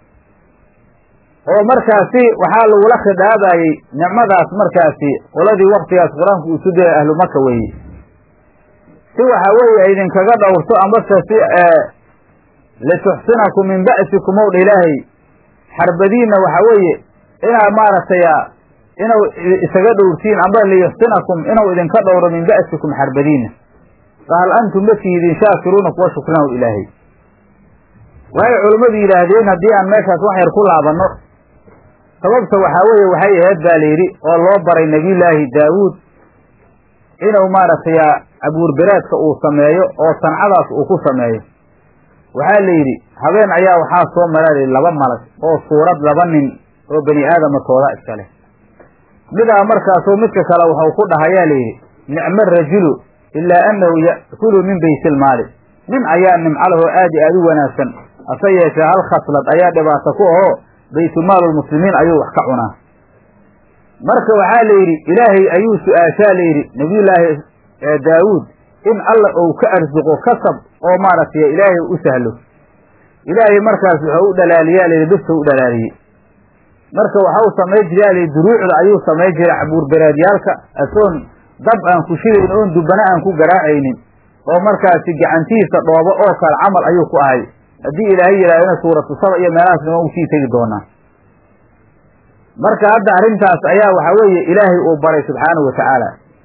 oo markaasi waxaa lagula khidaabayey nicmadaas markaasi qoladii waktigaas qur-aanku uu su daya ahlu maka weeye si waxaa weeye idinkaga dhowrto amase si lituxsinakum min ba'sikum ow dha ilaahay xarbadiinna waxaa weeye inaad maaragtay inuu isaga dhowrtiin amba liyuxsinakum inuu idinka dhowro min ba'sikum xarbadiinna fahal antum ma tihidiin shaakiruuna kuwa shukrinaw ilaahay waxay culummadu yidhaahdeen haddii aan meeshaas wax yar ku laabanno sababta waxaa weeye waxay aheyd baa layidhi oo loo baray nebiyullaahi daawuud inuu maaragtay cabuurberaadka uu sameeyo oo sancadaas uu ku sameeyo waxaa la yidhi habeen ayaa waxaa soo maraa layidhi laba malag oo suurad laba nin oo bani aadama tooda iska leh midaa markaasoo midka kale waxau ku dhahayaa layidhi nicmo rajulu ilaa annahu ya'kulu min baytilmaali nin ayaa nimco lahoo aad iyo aad u wanaagsan hase yeeshee hal khaslad ayaa dhibaato ku ahoo baytulmaalulmuslimiin ayuu wax ka cunaa marka waxaa la yidhi ilaahay ayuu su-aashaa la yidhi nabiyullaahi daawuud in alla ou ka arsuqo kasab oo maaragtay ilaahay u sahlo ilaahay markaas wuxuu u dhalaaliyaa layidhi dhifta u dhalaaliyey marka waxau samay jiraa layidhi duruucda ayuu samay jiray cabuurberaadyaalka asoon dab aan ku shidayn oon dubana aan ku garaacaynin oo markaasi gacantiisa dhoobo oo kale camal ayuu ku ahay haddii ilaahay yidhahdana suuratu saba iyo meelahaasna waan usii tegi doonaa marka hadda arrintaas ayaa waxaa weeye ilaahay uu baray subxaanahu watacaala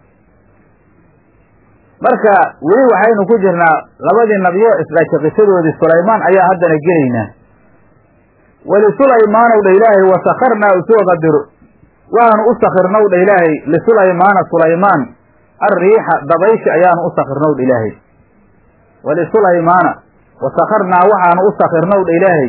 marka weli waxaynu ku jirnaa labadii nabiyo isdhashay qisadoodii sulaymaan ayaa haddana gelaynaa walisulaymanow dha ilaahay wasakarnaa usoo qadiro waanu u sakirnow dha ilaahay lisulaymaana sulaymaan alriixa dabayshi ayaanu u sakirnow dha ilaahay wlisulaymaana wasakarnaa waxaanu u sakirnow dha ilaahay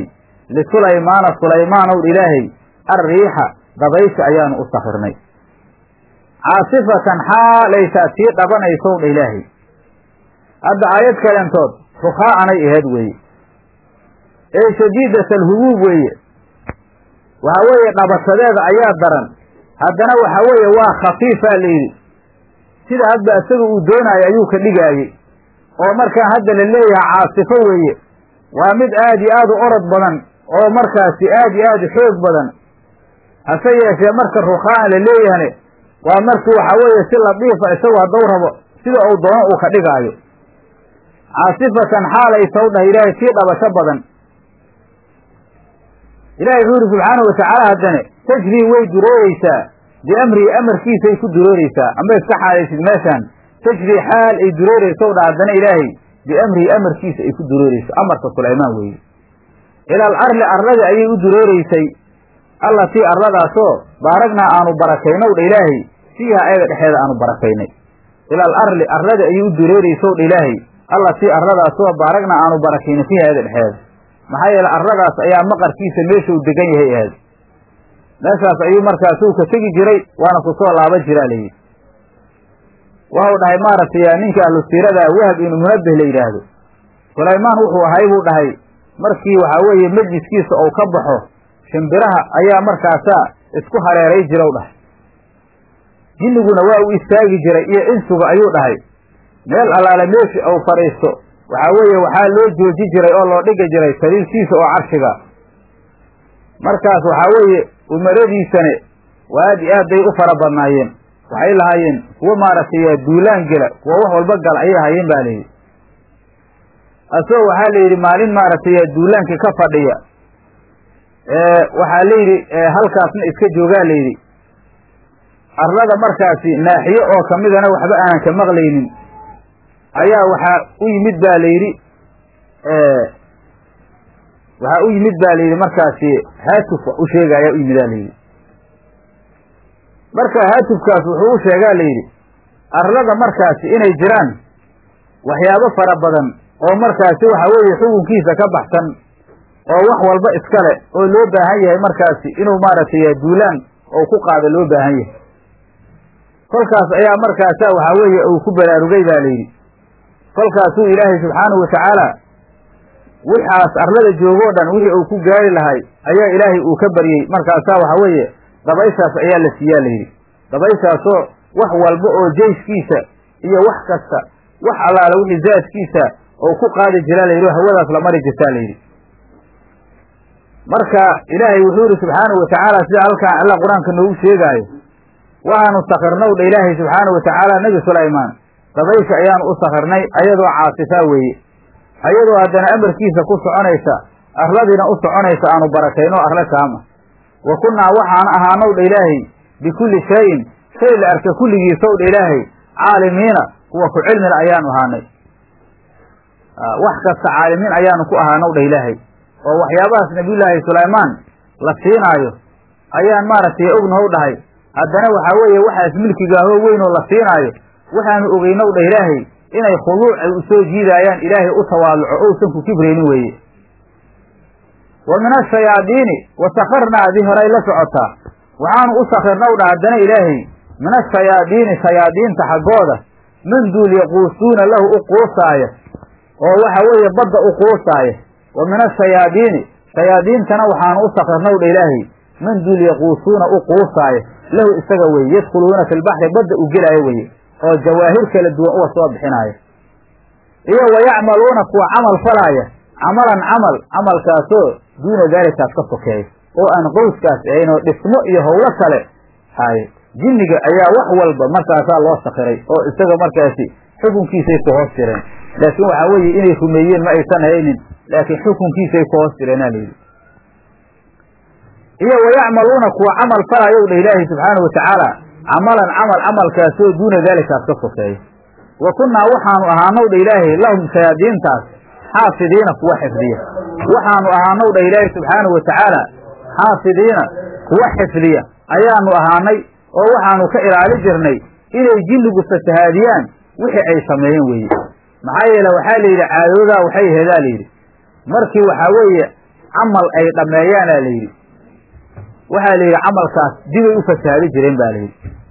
lisulaymaana sulaymaanow dha ilaahay alriixa dabayshi ayaanu u sakirnay caasifatan xaalaysaa tii dhabanaysow dha ilaahay hadda aayad kalentood rukhaacanay aheyd weeye ee shadiidat alhubuub weeye waxa weeye dhabashadeeda ayaa daran haddana waxa weeye waa khafiifaa la yidhi sida hadba isaga uu doonaayo ayuu ka dhigaayey oo markaa hadda la leeyahay caasifo weeye waa mid aad iyo aad u orod badan oo markaasi aad iyo aad u xoog badan hase yeeshee marka rukhaacan la leeyahane waa markii waxa weeye si ladiifa isagu hadduu rabo sida uu doono uu ka dhigaayo caasifatan xaalay taw dhah ilaahay tii dhabasho badan ilahay wuxuu yidhi subxaanahu watacaala haddane tajrii way durooreysaa biamrihi amarkiisay ku durooreysaa amba iska xaalaysid meeshaan tajrii xaal ay durooreysow dha haddana ilaahay biamrihi amarkiisa ay ku durooreyso amarka sulaymaan weeye ilaal arli arladi ayay u durooreysay allatii arladaasoo baaragnaa aanu barakaynow dha ilaahay fiiha ayaga dhexeeda aanu barakaynay ilaal arli arladi ayay u durooreysow dha ilaahay allatii arladaasoo baaragnaa aanu barakaynay fiiha ayaga dhexeeda maxaa yeele arladaas ayaa maqarkiisa meeshuu degan yahay ahayd meeshaas ayuu markaasuu ka tegi jiray waana ku soo laaban jiraa layidhi waxau dhahay maaragtay ninka ahlu siirada wahab inu munabbih la yidhaahdo sulaymaan wuxuu ahay buu dhahay markii waxaa weeye majliskiisa ou ka baxo shimbiraha ayaa markaasaa isku hareeray jirow dhahay jinniguna waa uu istaagi jiray iyo insuga ayuu dhahay meel allaale meeshi ou fadhiisto waxaa weeye waxaa loo jooji jiray oo loo dhigi jiray sariirtiisa oo carshiga markaas waxaa weeye umaradiisane aad iyo aad bay u fara badnaayeen waxay lahaayeen kuwo maaragtay duulaan gela kuwo wax walba gala ayay hayeen ba layidhi asagoo waxaa la yidhi maalin maaragtay duulaankii ka fadhiya waxaa layidhi halkaasna iska joogaa layidhi arlada markaasi naaxiye oo kamidana waxba aanan ka maqlaynin ayaa waxaa u yimid ba la yidhi waxaa u yimid ba layidhi markaasi haatuf wax u sheegaya u yimid a layidhi marka haatufkaas wuxuu u sheegaa layidhi arlada markaasi inay jiraan waxyaabo fara badan oo markaasi waxa weeye xukunkiisa ka baxsan oo wax walba iskale oo loo baahan yahay markaasi inuu maaragtay duulaan oo ku qaado loo baahan yahay kolkaas ayaa markaasa waxaa weeye uu ku baraarugay ba layidhi kolkaasuu ilaahay subxaanahu watacaala wixaas arlada joogoo dhan wixii uu ku gaari lahay ayaa ilaahay uu ka baryey markaasaa waxa weeye dabayshaas ayaa la siiyaa layidhi dabayshaasoo wax walba oo jeyskiisa iyo wax kasta wax allaala wixii zaadkiisa oo ku qaadi jiraa layidhi oo hawadaas la mari jirtaa layidhi marka ilaahay wuxuu yidhi subxaanahu watacaala sida halkaan alla qur-aanka noogu sheegaayo waxaanu sakirnow dha ilaahay subxaanahu watacaala nebi sulaymaan dabaysha ayaanu u sakirnay ayadoo caasifaa weeye ayadoo haddana amarkiisa ku soconaysa arladiina u soconaysa aanu barakayno arle taama wa kunnaa waxaan ahaanow dha ilaahay bikulli shayin shay la arka kulligiisow dha ilaahay caalimiina kuwa ku cilmila ayaanu ahaanay wax kasta caalimiin ayaanu ku ahaanow dha ilaahay oo waxyaabahaas nabiyullaahi sulaymaan la siinaayo ayaan maaragtay ognahow dhahay haddana waxaa weeye waxaas milkigaahoo weynoo la siinaayo waxaanu ogeynow dha ilaahay inay khuduuc ay u soo jiidaayaan ilaahay u tawaaluco ousan ku kibraynin weeye wa min ashayaadiini wa sakarnaa adii horay la socotaa waxaanu u sakirnow dha haddana ilaahay min ashayaadiini shayaadiinta xaggooda man duul yaquusuuna lahu u quusaaya oo waxa weeye badda u quusaaya wa min ashayaadiini shayaadiintana waxaanu u sakirnow dha ilaahay man duul yaquusuuna u quusaaya lahu isaga weye yadkhuluuna fi lbaxri badda u gelaayo weye oo jawaahir kala duwan uga soo bixinaaya iyo wa yacmaluuna kuwa camal falaaya camalan camal camalkaasoo duuna daalikaas ka sokeeya oo aan qowskaas ahayn oo dhismo iyo howlo kale haaye jinniga ayaa wax walba markaasaa loo sakiray oo isaga markaasi xukunkiisay ku hoos jireen laakiin waxaa weeye inay rumeeyeen ma aysan haynin laakiin xukunkiisay ku hoos jireenaa layidhi iyo wayacmaluuna kuwa camal falayow dha ilaahi subxaana watacaala camalan camal camalkaasoo duuna daalikaas ka sokeeya wa kunnaa waxaanu ahaanow dha ilaahay lahum shayaadiintaas xaafidiina kuwa xifdiya waxaanu ahaanow dha ilaahi subxaanahu watacaala xaafidiina kuwa xifdiya ayaanu ahaanay oo waxaanu ka ilaali jirnay inay jinnigu fasahaadiyaan wixii ay sameeyeen weeye maxaa yeele waxaa la yidhi caadoodaa waxay aheedaa layidhi markii waxaa weeye camal ay dhammeeyaana layidhi waxaa la yidhi camalkaas dibay u fasahaadi jireen ba layidhi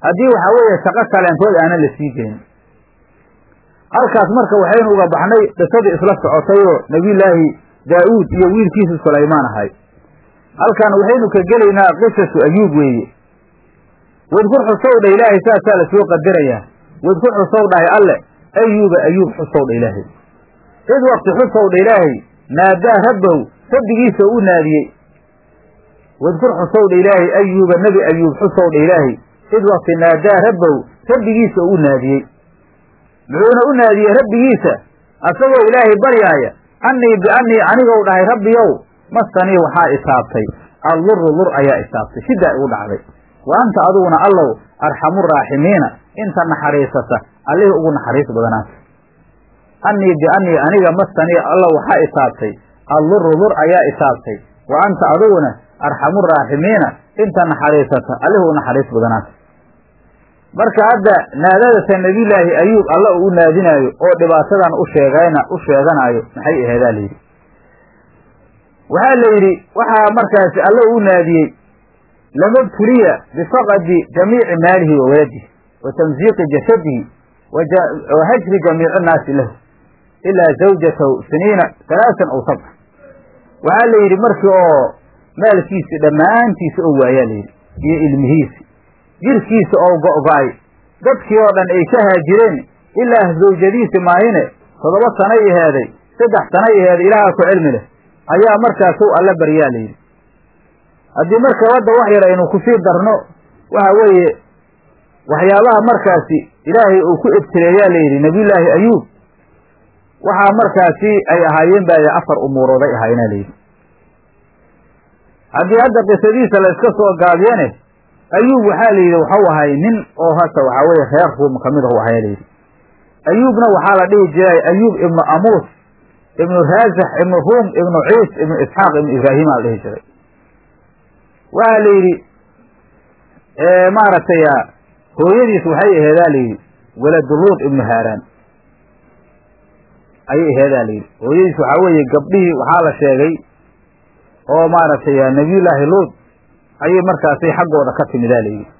haddii waxaa weeye shaqo kaleentood aanan la sii geynin halkaas marka waxaynu uga baxnay qisadii isla socotayoo nebiyullaahi daa'uud iyo wiilkiisa sulaymaan ahay halkan waxaynu ka gelaynaa qisasu ayuub weeye wadkur xusow dha ilaahay saasaa la soo qadarayaa wadkur xusow dhahay alle ayuuba ayuub xusow dha ilaahay id wakti xusow dha ilaahay naadaa rabbahu rabbigiisa u naadiyey wadkur xusow dha ilaahay ayuuba nebi ayuub xusow dha ilaahay id wakti naadaa rabbahu rabbigiisa u naadiyey muxuuna u naadiyey rabbigiisa asagoo ilaahay baryaaya annii biannii anigow dhahay rabbiyow mastanii waxaa isaabtay alluru lur ayaa isaabtay sidaa igu dhacday wa anta adiguna allow arxamu raaximiina inta naxariisata allihii ugu naxariis badanaata annii biannii aniga mastanii allow waxaa isaabtay alluru lur ayaa isaabtay wa anta adiguna arxamu raaximiina inta naxariisata allihii u naxariis badanaata marka hadda naadadata nebiyullaahi ayuub alla uu u naadinaayo oo dhibaatadan u sheegayna u sheeganaayo maxay aheedaa layidhi waxaa la yidhi waxaa markaasi alla u naadiyey lamabtuliya bifaqadi jamiici maalihi wa waladihi wa tamsiiqi jasadihi wa hajri jamiici nnaasi lahu ilaa zawjatahu siniina halaasan aw sabca waxaa la yidhi markii oo maalkiisi dhammaantiisa oo waayaa layidhi iyo ilmihiisi jirkiisa oo go'go'ay dadkii oo dhan ay ka haajireen ilaa zawjadiisi maahine toddoba sanay aheeday saddex sanay aheeday ilaahaa ku cilmi leh ayaa markaasow alla baryaa layidhi haddii marka wadda wax yar aynu kusii darno waxa weeye waxyaabaha markaasi ilaahay uu ku ibtileeyaa layidhi nebiyullaahi ayuub waxaa markaasi ay ahaayeen baa afar umuurooday ahaayena layidhi haddii hadda qisadiisa la iska soo gaabiyane ayuub waxaa la yidhi waxau ahay nin oo hata waxaa weeye reer ruum kamid ahu ahaya layidhi ayuubna waxaa la dhihi jiray ayuub ibnu amuus ibnu raasax ibnu ruum ibnu ciis ibnu isxaaq ibnu ibraahima la dhihi jiray waxaa la yidhi maaragtay hooyadiis waxay aheedaa la yidhi waladuluud ibnu haaraan ayay aheedaa la yidhi hooyadiis waxaa weeye gabdhihii waxaa la sheegay oo maaragtay nabiyullaahi luud ayay markaasay xaggooda ka timidaa la yidhi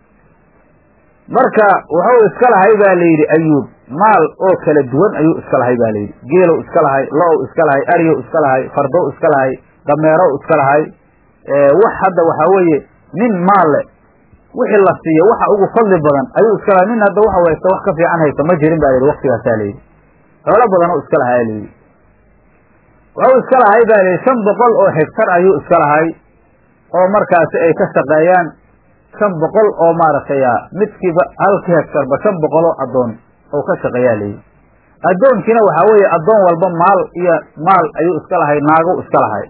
marka wuxuu iska lahay baa la yidhi ayuub maal oo kala duwan ayuu iska lahay ba la yidhi geelow iska lahay lo-w iska lahay aryow iska lahay fardow iska lahay dameerow iska lahay wax hadda waxaa weeye nin maal le wixii la siiyo waxa ugu fadli badan ayuu iska lahay nin hadda waxa haysta wax ka fiican haysta ma jirin ba layidhi waktigaasaa layidhi xoolo badan oo iska lahaa layidhi wuxuu iska lahay ba layidhi shan boqol oo hegtar ayuu iska lahay oo markaasi ay ka shaqeeyaan shan boqol oo maaragtay midkiiba halkii hegtarba shan boqol oo addoon oo ka shaqeeyaa layidhi addoonkiina waxaa weeye addoon walba maal iyo maal ayuu iska lahay naago iska lahay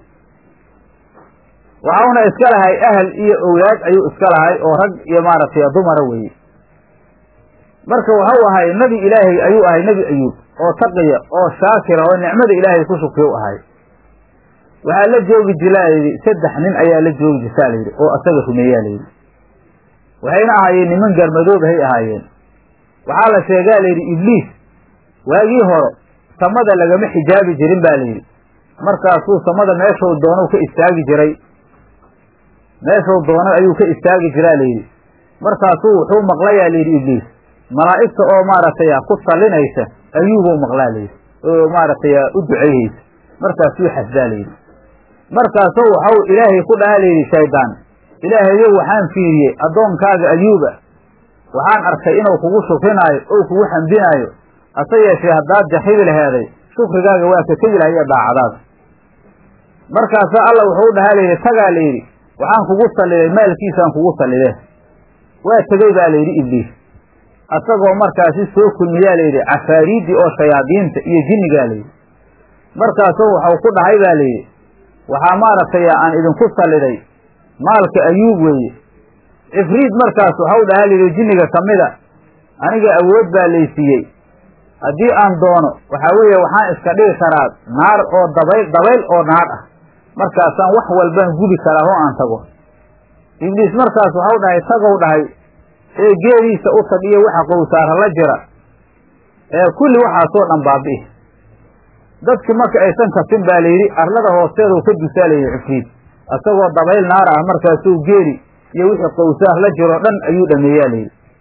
waxauna iska lahay ahal iyo owlaad ayuu iska lahay oo rag iyo maaragtay dumara weeye marka waxau ahay nebi ilaahay ayuu ahay nebi ayuub oo taqiya oo shaakira oo nicmada ilaahay ku shukriya u ahay waxaa la joogi jira layidhi saddex nin ayaa la joogi jirtaa layidhi oo asaga rumeeyaa layidhi waxayna ahaayeen niman garmadoobahay ahaayeen waxaa la sheegaa layidhi ibliis waagii hore samada lagama xijaabi jirin ba layidhi markaasuu samada meeshuu doonou ka istaagi jiray meeshuu doona ayuu ka istaagi jiraa layidhi markaasuu wuxuu maqlayaa layidhi ibliis malaa'igta oo maaragtay ku sallinaysa ayuubuu maqlaa layidhi oo maaragtay u duceyhaysa markaasuu xasdaa layidhi markaasuu waxau ilaahay ku dhaha layidhi shaydaan ilaahayow waxaan fiiriyey addoonkaaga ayuuba waxaan arkay inuu kugu shukrinaayo ou kugu xamdinaayo hase yeeshee haddaad jaxibi laheeday shukrigaaga waa ka tegi lahay iyo daacadaada markaasaa alla wuxuu dhahaa layidhi tagaa layidhi waxaan kugu salliday maalkiisaan kugu sallide waa tegey baa layidhi ibliis asagoo markaasi soo kulmiyaa layidhi cafaariiddii oo shayaadiinta iyo jinnigaa layidhi markaasuu waxau ku dhahay baa layidhi waxaa maaragtay aan idinku salliday maalka ayuub weeye cifriid markaas waxau dhahaa layidhi jinniga ka mida aniga awood baa laysiiyey haddii aan doono waxaa weeye waxaan iska dhigi karaa naar oo dabayl dabayl oo naar ah markaasaan wax walbaan gubi karaa oo aan tago ibliis markaas waxau dhahay tagow dhahay ee geediisa u tag iyo waxa qowsaara la jira ee kulli waxaasoo dhan baabi'i dadki marka aysan kasin baa layidhi arlada hoosteedau ka dusaa layidhi cifriid isagoo dabayl naar ah markaasuu geeli iyo wixii qowsaar la jiroo dhan ayuu dhameeyaa layidhi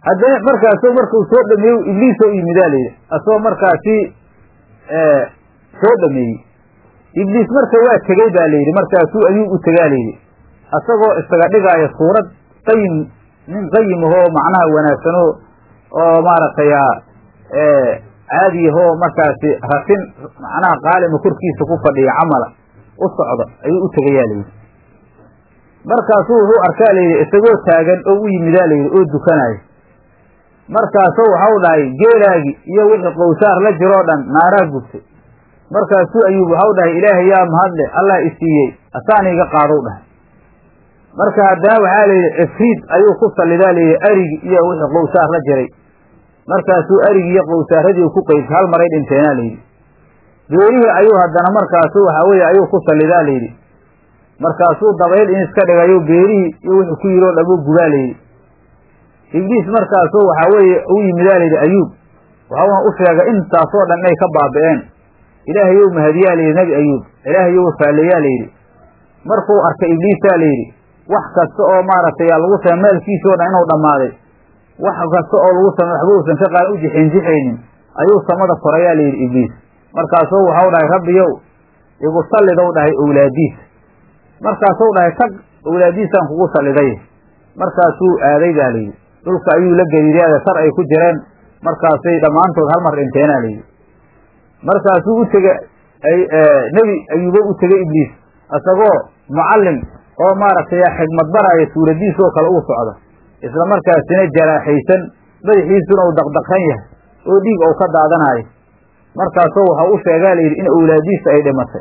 haddana markaasu markuu soo dhameeyey ibliisoo yimidaa layidhi asagoo markaasi soo dhameeyey ibliis marka waa tegey baa layidhi markaasuu ayuub u tegaa layidhi asagoo isaga dhigaayo suurad qayim nin qayim ahoo macnaha wanaagsanoo oo maaragtay caadiyahoo markaasi rasin macnaha qaalima korkiisa ku fadhiya camala u socda ayuu u tegayaa layidhi markaasuu wuxuu arkaa layidhi isagoo taagan oo u yimidaa layidhi oo dukanaayo markaasuu waxau dhahay geelaagi iyo wixii qowsaar la jiroo dhan naaraa gubtay markaasuu ayuub waxau dhahay ilaahay yaa mahadle allah isiiyey asaana iga qaadow dhahay marka haddana waxaa layidhi cifriid ayuu ku sallidaa layidhi arigi iyo wixii qowsaar la jiray markaasuu arigi iyo qowsaaradii ku qeybtay hal maray dhinteenaa layidhi beerihii ayuu haddana markaasu waxaa weeye ayuu ku sallidaa layidhi markaasuu dabayl in iska dhigayo beerihii iyo wuxuu ku yidhi oo dhamuu gubaa layidhi ibliis markaasuu waxaa weeye u yimidaa layidhi ayuub waxauna u sheegay intaasoo dhan inay ka baaba'een ilaahayow mahadiyaa layidhi nebi ayuub ilaahayow faaleeyaa layidhi markuu arkay ibliisaa layidhi wax kasta oo maaragtay lagu samay maalkiisoo dhan inuu dhammaaday wax kasta oo lagu samay waxba uusan ka qaadan u jixinjixaynin ayuu samada korayaa layidhi ibliis markaasuu waxau dhahay rabbiyow igu sallidow dhahay owlaadiisa markaasuu dhahay tag owlaadiisaan kugu salliday markaasuu aaday baa layidhi dhulka ayuu la gariiraada sar ay ku jireen markaasay dhammaantood hal mar dhinteenaa layidhi markaasuu u tege nebi ayuubo u tegey ibliis isagoo mucallim oo maaragtay xigmad baraayo suuradiisoo kale uu socdo isla markaasina jaraaxaysan madaxiisuna uu daqdaqan yahay oo dhiig ou ka daadanaayo markaasoo waxau u sheegaa layidhi in owlaadiisa ay dhimatay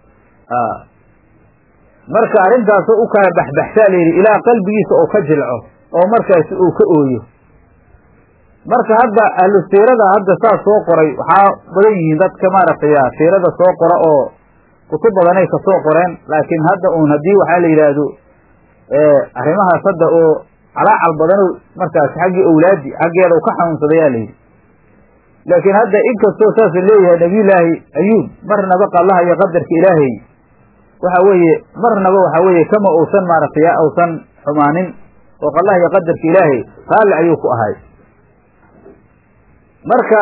marka arrintaasoo u kala baxbaxsaa layidhi ilaa qalbigiisa oo ka jilco oo markaasi uu ka ooyo marka hadda ahlu siirada hadda saas soo qoray waxaa badan yihiin dadka maaragtay siirada soo qora oo kutub badanay kasoo qoreen laakiin hadda uun haddii waxaa la yidhaahdo arrimahaas hadda oo calaacal badano markaas xaggii owlaadi xaggeeda u ka xanuunsadayaa layidhi laakiin hadda inkastoo saasa leeyahay nabiyullaahi ayuub marnaba qallaha iyo qadarka ilaahay waxa weeye marnaba waxa weeye kama uusan maaragtay uusan xumaanin oo qallaha iyo qadarka ilaahay raalli ayuu ku ahay marka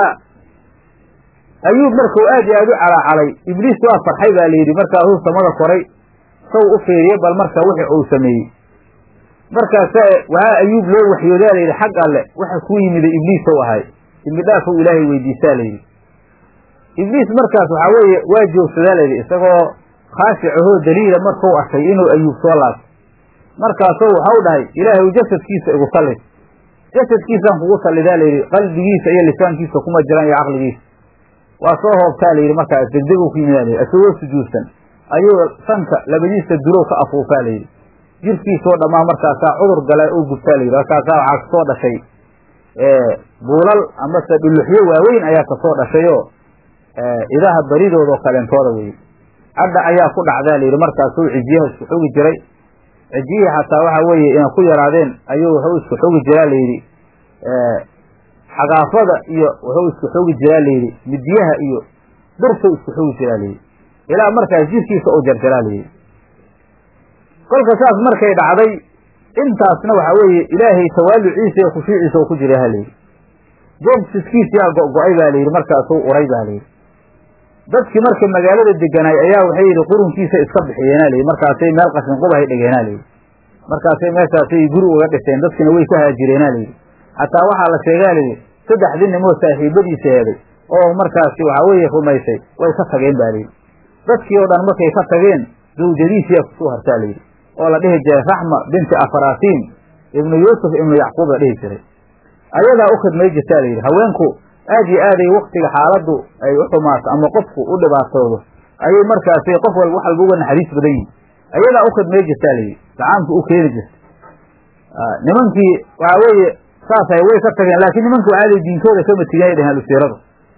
ayuub markuu aad iyo aad u calaacalay ibliis waa farxay baa layidhi markaasuu samada koray saw u fiiriye bal marka wixi uu sameeyey markaasa waxaa ayuub loo waxyoodaa layidhi xag alle waxa kuu yimida ibliis ou ahay dembi dhaafow ilaahay weydiisaa layidhi ibliis markaas waxaa weeye waa joogsadaa layidhi isagoo khaashicahoo daliila markuu arkay inuu ayuub soo laabto markaasoo waxau dhahay ilaahay jasadkiisa igu sallid jasadkiisaan kugu sallidaa layidhi qalbigiisa iyo lisaankiisa kuma jiraan iyo caqligiisa waa soo hoobtaa layidhi markaas degdeguu ku yimidaa layidhi isagoo sujuudsan ayuu sanka labadiisa dulow ka afuufaa layidhi jirkiisoo dhammaan markaasaa cudur gala oo gubtaa layidhi markaasaa waxaa kasoo dhashay buulal amase dhuluxyo waaweyn ayaa kasoo dhashayoo idaha baridoodao kaleentooda weye cadha ayaa ku dhacdaa layidhi markaasuu cijiyaha isku xogi jiray cijiyihii xataa waxa weeye inay ku yaraadeen ayuu wuxuu isku xogi jiraa layidhi xagaafada iyo wuxuu isku xogi jiraa layidhi midyaha iyo birtuu isku xogi jiraa layidhi ilaa markaas jirkiisa oo jarjaraa layidhi kolka saas markay dhacday intaasna waxaa weeye ilaahay tawaaluciisa iyo khushuuciisa oo ku jira ha layidhi joogsiskiisiyaa go-go-ay baa layidhi markaasuu uray baa layidhi dadkii marka magaalada deganaay ayaa waxay yidhi qurunkiisa iska bixiyeena layidhi markaasay meel qashin qubahay dhigeena layidhi markaasay meeshaasay guri uga dhiseen dadkina way ka haajireena layidhi xataa waxaa la sheegaa layidhi saddexdii nimoo saaxiibadiisa heeday oo markaasi waxaa weeye rumaysay way ka tageen ba layidhi dadkii oo dhan markay ka tageen zawjadiisiyaa kusoo hartaa layidhi oo la dhihi jiray raxma binti afarasiin ibnu yuusuf ibnu yacquub la dhihi jiray ayadaa u khidmay jirtaa layidhi haweenku aad iyo aaday waktiga xaaladdu ay u xumaato ama qofku u dhibaatoodo ayay markaasi qof walba wax walba uga naxariis badan yihin ayadaa u khidmay jirtaa layidhi gacaanku u keeni jirta nimankii waxaa weeye saasay way ka tageen laakiin nimanka waxaaday diinkooda kama tiganya dhehen alusiiradu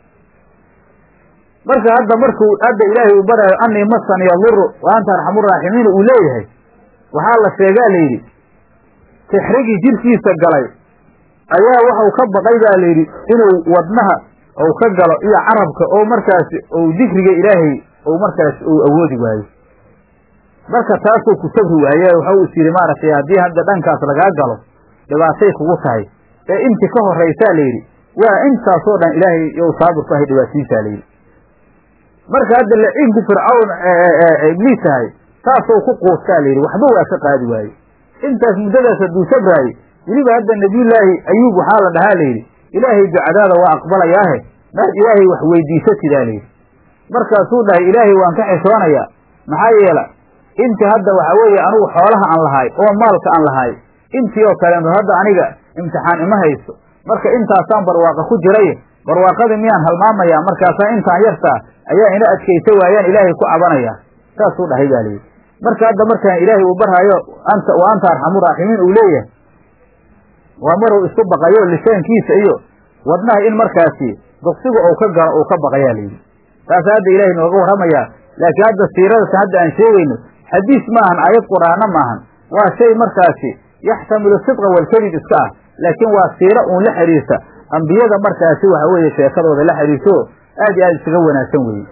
marka hadda markuu hadda ilaahay uu baraayo anii masan yaduru wa anta arxamuraaximiina uu leeyahay waxaa la sheegaa layidhi sixrigii jirkiisa galay ayaa waxau ka baqay baa layidhi inuu wadnaha ou ka galo iyo carabka oo markaasi ou dikriga ilaahay ou markaasi ou awoodi waayo marka taasuu ku sabri waaye waxau is yidhi maaragtay haddii hadda dhankaas lagaa galo dhibaatay kugu tahay ee inti ka horraysaa layidhi waa intaasoo dhan ilaahay yow saabir ku ahay dhibaatiisaa layidhi marka hadda laciinku fircawn ibliis tahay saasoo ku quustaa layidhi waxba waa ka qaadi waaye intaas muddadaas hadduu sabraaye weliba hadda nabiyullaahi ayuub waxaa la dhahaa layidhi ilaahay ducadaada waa aqbalayaahe maad ilaahay wax weydiisatidaa layidhi markaasuu dhahay ilaahay waan ka xishoonayaa maxaa yeela intii hadda waxaa weeye anugu xoolaha aan lahaay oo maalka aan lahaay intii oo kaleeto hadda aniga imtixaan ima haysto marka intaasaan barwaaqa ku jiray barwaaqadii miyaan halmaamayaa markaasaa intaan yartaa ayaa ina adkaysa waayaan ilaahay ku cabanayaa saasuu dhahay baa layidhi marka hadda markaan ilaahay uu barhayo anta wa anta arxamu raaximiin uu leeyahay waa maruu isku baqayo lisaankiisa iyo wadnaha in markaasi duqsiga uu ka galo uu ka baqayaa layidhi taasa hadda ilaahay nooga warramayaa laakiin hadda siiradatan hadda aan sheegayno xadiis maahan aayad qur'aano maahan waa shay markaasi yaxtamilu sidqa walkadib iska ah laakiin waa siiro uun la xidhiirta ambiyada markaasi waxa weeye sheekadooda la xidhiirto aad iyo aad isaga wanaagsan weeye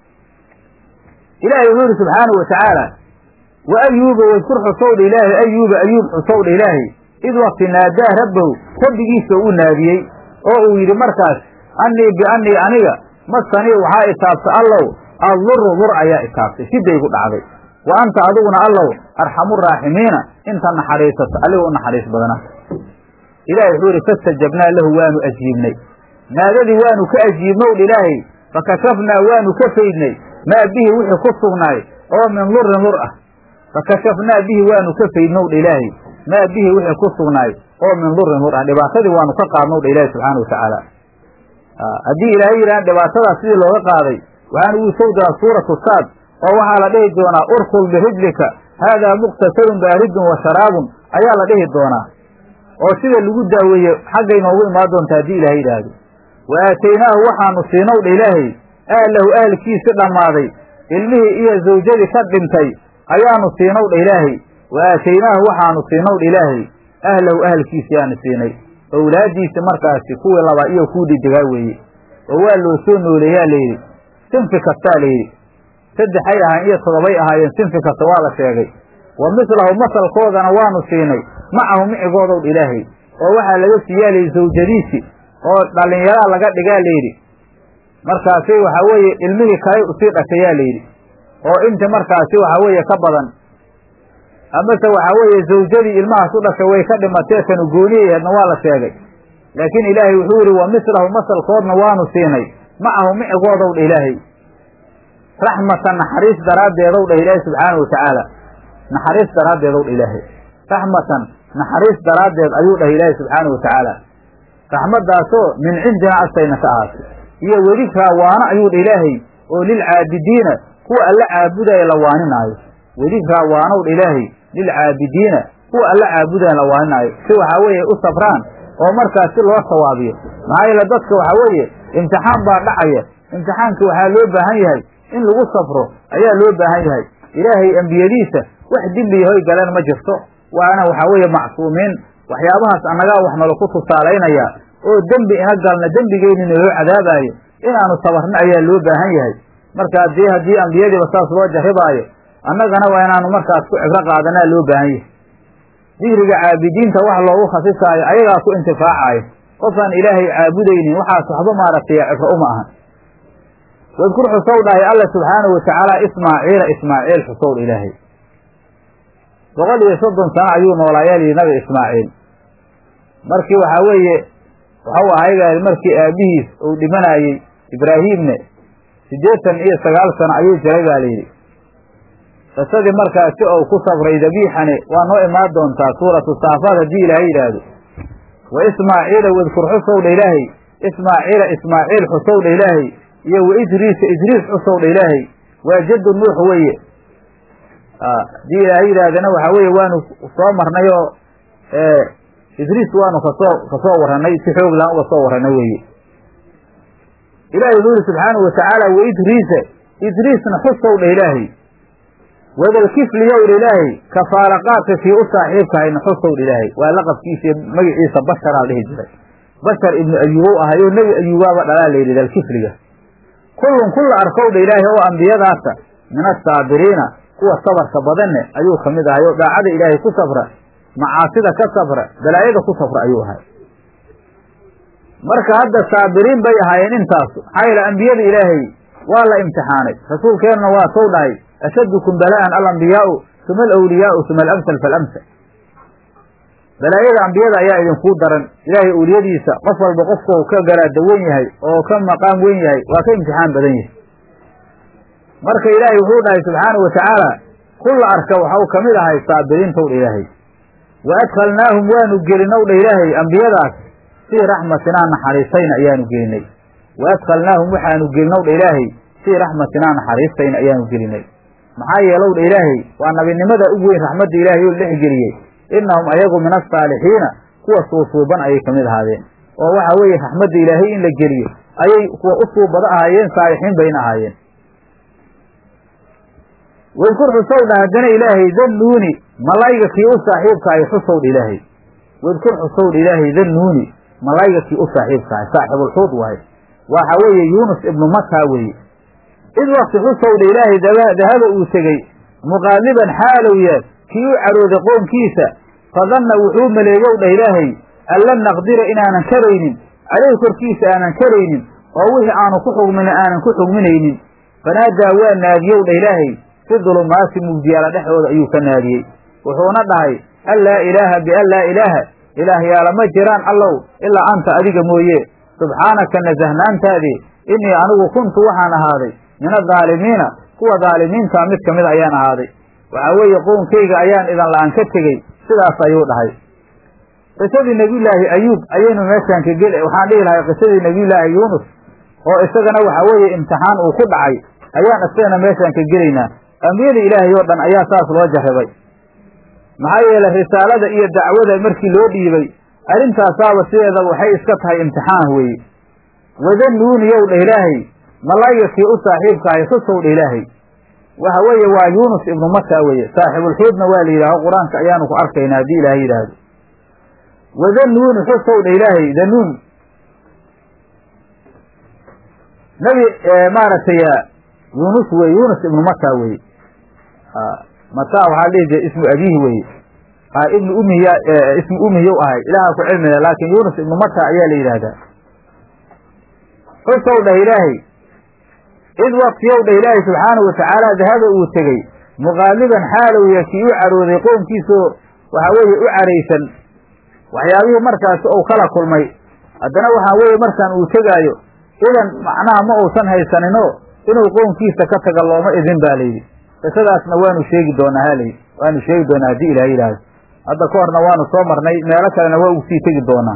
ilaahay wuxuu yidhi subxaanahu watacaala wa ayuuba wadkur xusowdha ilaahay ayuuba ayuub xusowdha ilaahay id wakti naadaa rabbahu rabbigiisa u naadiyey oo uu yidhi markaas annii biannii aniga masanii waxaa itaabta allow adduru dur ayaa itaabtay sidaygu dhacday wa anta adiguna allow arxamu raaximiina inta naxariisata aligoo u naxariis badana ilahay wuxuu yidhi fastajabnaa lahu waanu ajiibnay naadadii waanu ka ajiibnowdh ilaahay fakashafnaa waanu ka faydnay maa bihi wixii ku sugnaay oo min lurin lur ah fakashafnaa bihi waanu ka faydnowdha ilaahay maa bihi wixii ku sugnaay oo min lurin lur ah dhibaatadii waanu ka qaadnowdha ilaahi subxaana watacaala haddii ilaahay yidhahan dhibaatadaas sidii looga qaaday waxaan ugu soo diraa suuratu saad oo waxaa la dhihi doonaa urkul birijlika haadaa muqtasalun baaridun wa sharaabun ayaa la dhihi doonaa oo sida lagu daaweeye xaggay noogu imaan doonta haddii ilaahay yidhaahdo wa aataynaahu waxaanu siinowdha ilaahay ahlahu ahalkiisi dhammaaday ilmihii iyo zawjadii ka dhintay ayaanu siinowdha ilaahay wa aataynaahu waxaanu siinowdha ilaahay ahlahu ahalkiisi yaanu siinay owlaaddiisi markaasi kuwii laba iyo kuwii dhidigaa weeye oo waa loo soo nooleeyaa layidhi sinfi kastaa layidhi saddexay ahaayeen iyo toddobay ahaayeen sinfi kasta waa la sheegay wa mislahu masalkoodana waanu siinay macahu micigoodowdha ilaahay oo waxaa laga siiyaa layidhi zawjadiisi oo dhallinyaraa laga dhigaa layidhi markaasi waxaa weeye ilmihii kalay usii dhashayaa layidhi oo inti markaasi waxaa weeye ka badan amase waxaa weeye zawjadii ilmahaas u dhashay way ka dhimatee tanu gooniyaheedna waa la sheegay laakiin ilaahay wuxuu yidhi wa mislahu masalkoodna waanu siinay macahu micigoodow dha ilaahay raxmatan naxariis daraaddeedow dhah ilaahay subxaana wa tacaala naxariis daraaddeedow dha ilaahay raxmatan naxariis daraaddeed ayuu dhah ilaahay subxaana wa tacaala raxmaddaasoo min cindina agtayna ka ahaatay iyo wedikraa waano ayuu dha ilaahay oo lilcaabidiina kuwa alla caabudaya la waaninaayo wedikraa waanow dha ilaahay lilcaabidiina kuwa alla caabudaya la waaninaayo si waxaa weeye u sabraan oo markaas si loo sawaabiyo maxaa yeele dadka waxaa weeye imtixaan baa dhacaya imtixaankii waxaa loo baahan yahay in lagu safro ayaa loo baahan yahay ilaahay ambiyadiisa wax dembiyahoy galeen ma jirto waana waxaa weeye macsuumiin waxyaabahaas annagaa wax nala ku tusaalaynaya oo dembi ina galna dembigeynina loo cadaabaayo inaanu sabarno ayaa loo baahan yahay marka haddii haddii ambiyadiiba saas loo jarribaayo annagana waa inaanu markaas ku cibro qaadanaa loo baahan yahay dikriga caabidiinta wax loogu khasisaayo ayagaa ku intifaacaayo qofaan ilaahay caabudaynin waxaas waxba maaragtay cibro uma ahan wadkur xusow dhahay alla subxaanahu watacaala ismaaciila ismaaciil xusow ilaahay boqol iyo soddon sano ayuu noolaayaa lihi nabi ismaaciil markii waxaa weeye waxau ahayba markii aabihiis uu dhimanaayey ibraahiimne siddeetan iyo sagaal sano ayuu jiray baa layidhi qisadii markaasi ou ku sabray dabiixani waa noo imaan doontaa suuratu saafaad haddii ilaahay yidhaahdo wa ismaaciila wadkur xusowdha ilaahay ismaaciila ismaaciil xusowdha ilaahay iyo wa idriisa idriis xusowdha ilaahay waa jaddu nuux weye haddii ilaahay yidhaahdana waxaa weeye waanu soo marnay oo idriis waanu kasoo kasoo warranay si xoog laan uga soo warranay weeye ilahay wuxuu yihi subxaanahu watacaala wa idriisa idriisna xusowdha ilaahay wadalkifli yowdha ilaahay kafaalaqaadka kii u saaxiibkahayna xusowdha ilaahay waa laqabkiisa iyo magaciisa basharaa dhihi jiray bashar ibnu ayuubow ahay oo nebi ayuubaaba dhalaa la yidhi dalkifliga kullun kulla arkowdha ilaahay oo ambiyadaasa min asaabiriina kuwa sabarka badanne ayuu ka mid ahay oo daacada ilaahay ku safra macaasida ka safra balaayada ku safra ayuu ahay marka hadda saabiriin bay ahaayeen intaasu maxaa yeele ambiyada ilaahay waa la imtixaanay rasuulkeennuna waa sow dhahay ashaddukum bala'an alambiyaau uma alawliyaau uma alamsal faalamsal balaayada ambiyada ayaa idinkuu daran ilaahay awliyadiisa qof walba qofku ka garaada wen yahay oo ka maqaam wen yahay waa ka imtixaan badan yahay marka ilaahay wuxuu dhahay subxaanau watacaala kulla arka waxau ka mid ahay saabiriintow dha ilaahay wa adkhalnaahum waanu gelinow dha ilaahay ambiyadaas fii raxmatinaa naxariistayna ayaanu gelinay wa adkhalnaahum waxaanu gelinow dha ilaahay fii raxmatinaa naxariistayna ayaanu gelinay maxaa yeelow dha ilaahay waa nabinimada ugu weyn raxmadda ilaahay oo dhexgeliyey innahum ayagu min asaalixiina kuwa suusuuban ayay ka mid ahaadeen oo waxa weeye raxmadda ilaahay in la geliyo ayay kuwa u suubado ahaayeen saalixiin bayna ahaayeen wadkur xusow dha haddana ilaahay dannuuni malayga kii u saaxiibkaahay xusow dha ilaahay wadkur xusow dha ilaahay dannuuni malayga kii u saaxiibkaahay saaxibulxuud wahay waxa weeye yuunus ibnu mataa weeye id wakti xusow dha ilaahay dahaba uu tegey muqaaliban xaalow yaad kii u carooday qoonkiisa fadanna wuxuu maleegow dhah ilaahay an lan naqdira inaanan karaynin caleyhi korkiisa aanan karaynin oo wixii aanu ku xugmina aanan ku xugminaynin fanaadaa waa naadiyow dha ilaahay fi dulumaati mugdiyaala dhexdooda ayuu ka naadiyey wuxuuna dhahay an laa ilaaha bian laa ilaaha ilaahyaala ma jiraan allow ilaa anta adiga mooye subxaanaka nasahnaantaadii innii anigu kuntu waxaan ahaaday min adaalimiina kuwa daalimiintaa mid ka mid ayaan ahaaday waxaa weeye qownkayga ayaan idan la-aan ka tegey sidaas ayuu dhahay qisadii nebiyullaahi ayuub ayaynu meeshaan ka geli waxaan dhihi lahay qisadii nebiyullaahi yuunus oo isagana waxaa weeye imtixaan uu ku dhacay ayaan isagana meeshaan ka gelaynaa ambiyada ilaahay oo dhan ayaa saas loo jarribay maxaa yeele risaalada iyo dacwada markii loo dhiibay arrintaasaaba sideedaba waxay iska tahay imtixaan weeye wadannuuniyow dha ilaahay malayga kii u saaxiibkaahay xusow dha ilaahay waxa weeye waa yuunus ibnu mata weeye saaxibulxuudna waa la yidhaaho qur-aanka ayaanu ku arkaynaa haddii ilaahay yidhaahdo wadannuuni xusow dha ilaahay danuun nabi maaragtay yuunus weye yuunus ibnu mata weye mata waxaa dhihi jira ismu abihi weye ibnu umiya ismu umiyow ahay ilaaha ku cilmila laakin yuunus ibnu mata ayaa la yidhaahdaa xusow dhah ilaahay id waktiyow dha ilaahay subxaanahu watacaala dahaba uu tegey muqaaliban xaalow ya kii u carooday qoomkiisoo waxaa weeye u caraysan waxyaabihii markaasi ou kala kulmay haddana waxaa weeye markaan uu tegaayo idan macnaha ma uusan haysaninoo inuu qoomkiisa ka taga looma idin baa layidhi qisadaasna waanu sheegi doonaa halayidhi waanu sheegi doonaa haddii ilaah yidhaahdo hadda ka horna waanu soo marnay meelo kalena waa ugu sii tegi doonaa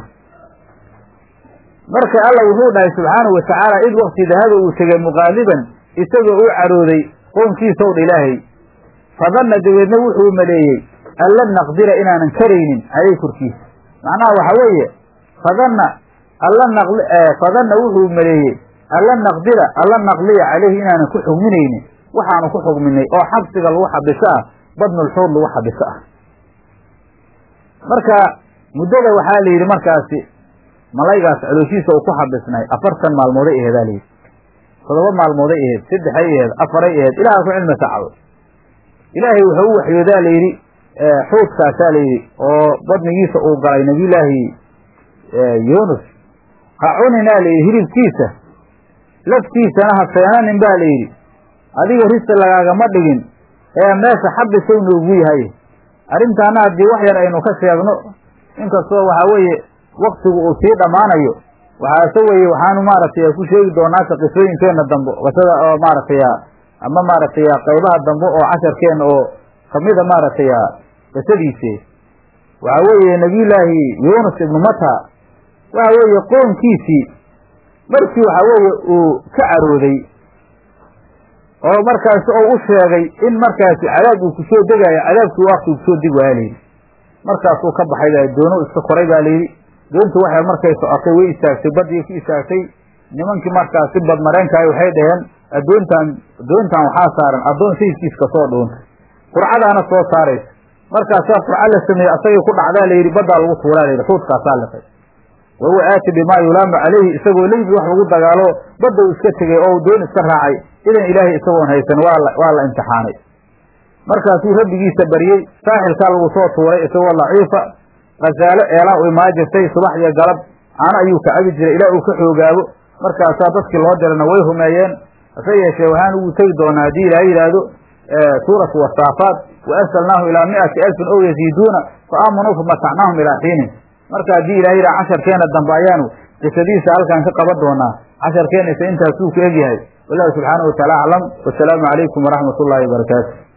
marka alla wuxuu dhahay subxaanahu watacaala id wakti dahaba uu tegay muqaaliban isagoo u carooday qoomkiisow dha ilaahay fadanna dabeedna wuxuu maleeyey an lan naqdira inaanan karaynin caleyh korkiisa macnaha waxa weeye fadanna alla naqli fadanna wuxuu maleeyey an lan naqdira an lan naqliya caleyhi inaanan ku xugminaynin waxaanu ku xugminay oo xabsiga lagu xabiso ah badnulxuud lagu xabiso ah marka muddada waxaa la yidhi markaasi malaygaas calooshiisa uu ku xabisnay afartan maalmooday aheedaa layidhi toddoba maalmooday aheed saddexay aheed afaray aheed ilaha ku cilmi sacdo ilaahay wuxuu u waxyoodaa layidhi xuudkaasaa layidhi oo badnigiisa uu galay nabiyullaahi yuunus ha cuninaa layidhi hilibkiisa laftiisana ha seenanin baa layidhi adiga risi lagaagama dhigin ee meesha xabisow noogu yahay arrintaana haddii wax yar aynu ka sheegno inkastoo waxaa weeye waktigu uu sii dhammaanayo waxaase weeye waxaanu maaragtay ku sheegi doonaaka qisooyinkeenna dambe qisada oo maaragtay ama maaragtay qaybaha dambe oo casharkeenna oo kamida maaragtay qisadiise waxa weeye nabiyullaahi yuunus ibnu mata waxa weeye qoonkiisii markii waxa weeye uu ka carooday oo markaasi oo u sheegay in markaasi cadaab uu kusoo degaayo cadaabkii wakti uu kusoo deg waaya layidhi markaasuu ka baxay baa doono iska koray baa layidhi doontu waxay markay socotay way istaagtay badii ku istaagtay nimankii markaasi badmareenkaay waxay dhaheen addoontaan doontan waxaa saaran addoon sayidkiis kasoo dhuuntay qurcadaana soo saaraysa markaasaa qurca la sameeyey asagii ku dhacdaa layidhi baddaa lagu tuulaa layidhi xuudkaasaa liqay wahuwa aati bimaa yulaamu calayhi isagoo leybi wax lagu dagaalo badda uu iska tegey oo doon iska raacay idan ilaahay isagoon haysan waa la waa la imtixaanay markaasuu rabbigiisa baryey saaxilkaa lagu soo tuuray isagoo laciifa khasaalo eelaa u imaan jirtay subax iyo galab caano ayuu ka cabi jiray ilaa uu ka xoogaabo markaasaa dadkii loo dirana way rumeeyeen hase yeeshee waxaan ugu tegi doonaa haddii ilaah yidhaahdo suuratu wasaafaat wa arsalnaahu ilaa mi'ati alfin ow yaziiduuna fa aamanuu famatacnaahum ilaa xiinin marka haddii ilaah yidhaha casharkeena dambe ayaanu qisadiisa halkaan ka qaban doonaa casharkeena ise intaasuu ku egyahay wallahu subxaanahu wataala aclam wasalaamu calaykum waraxmat ullaahi wabarakaatu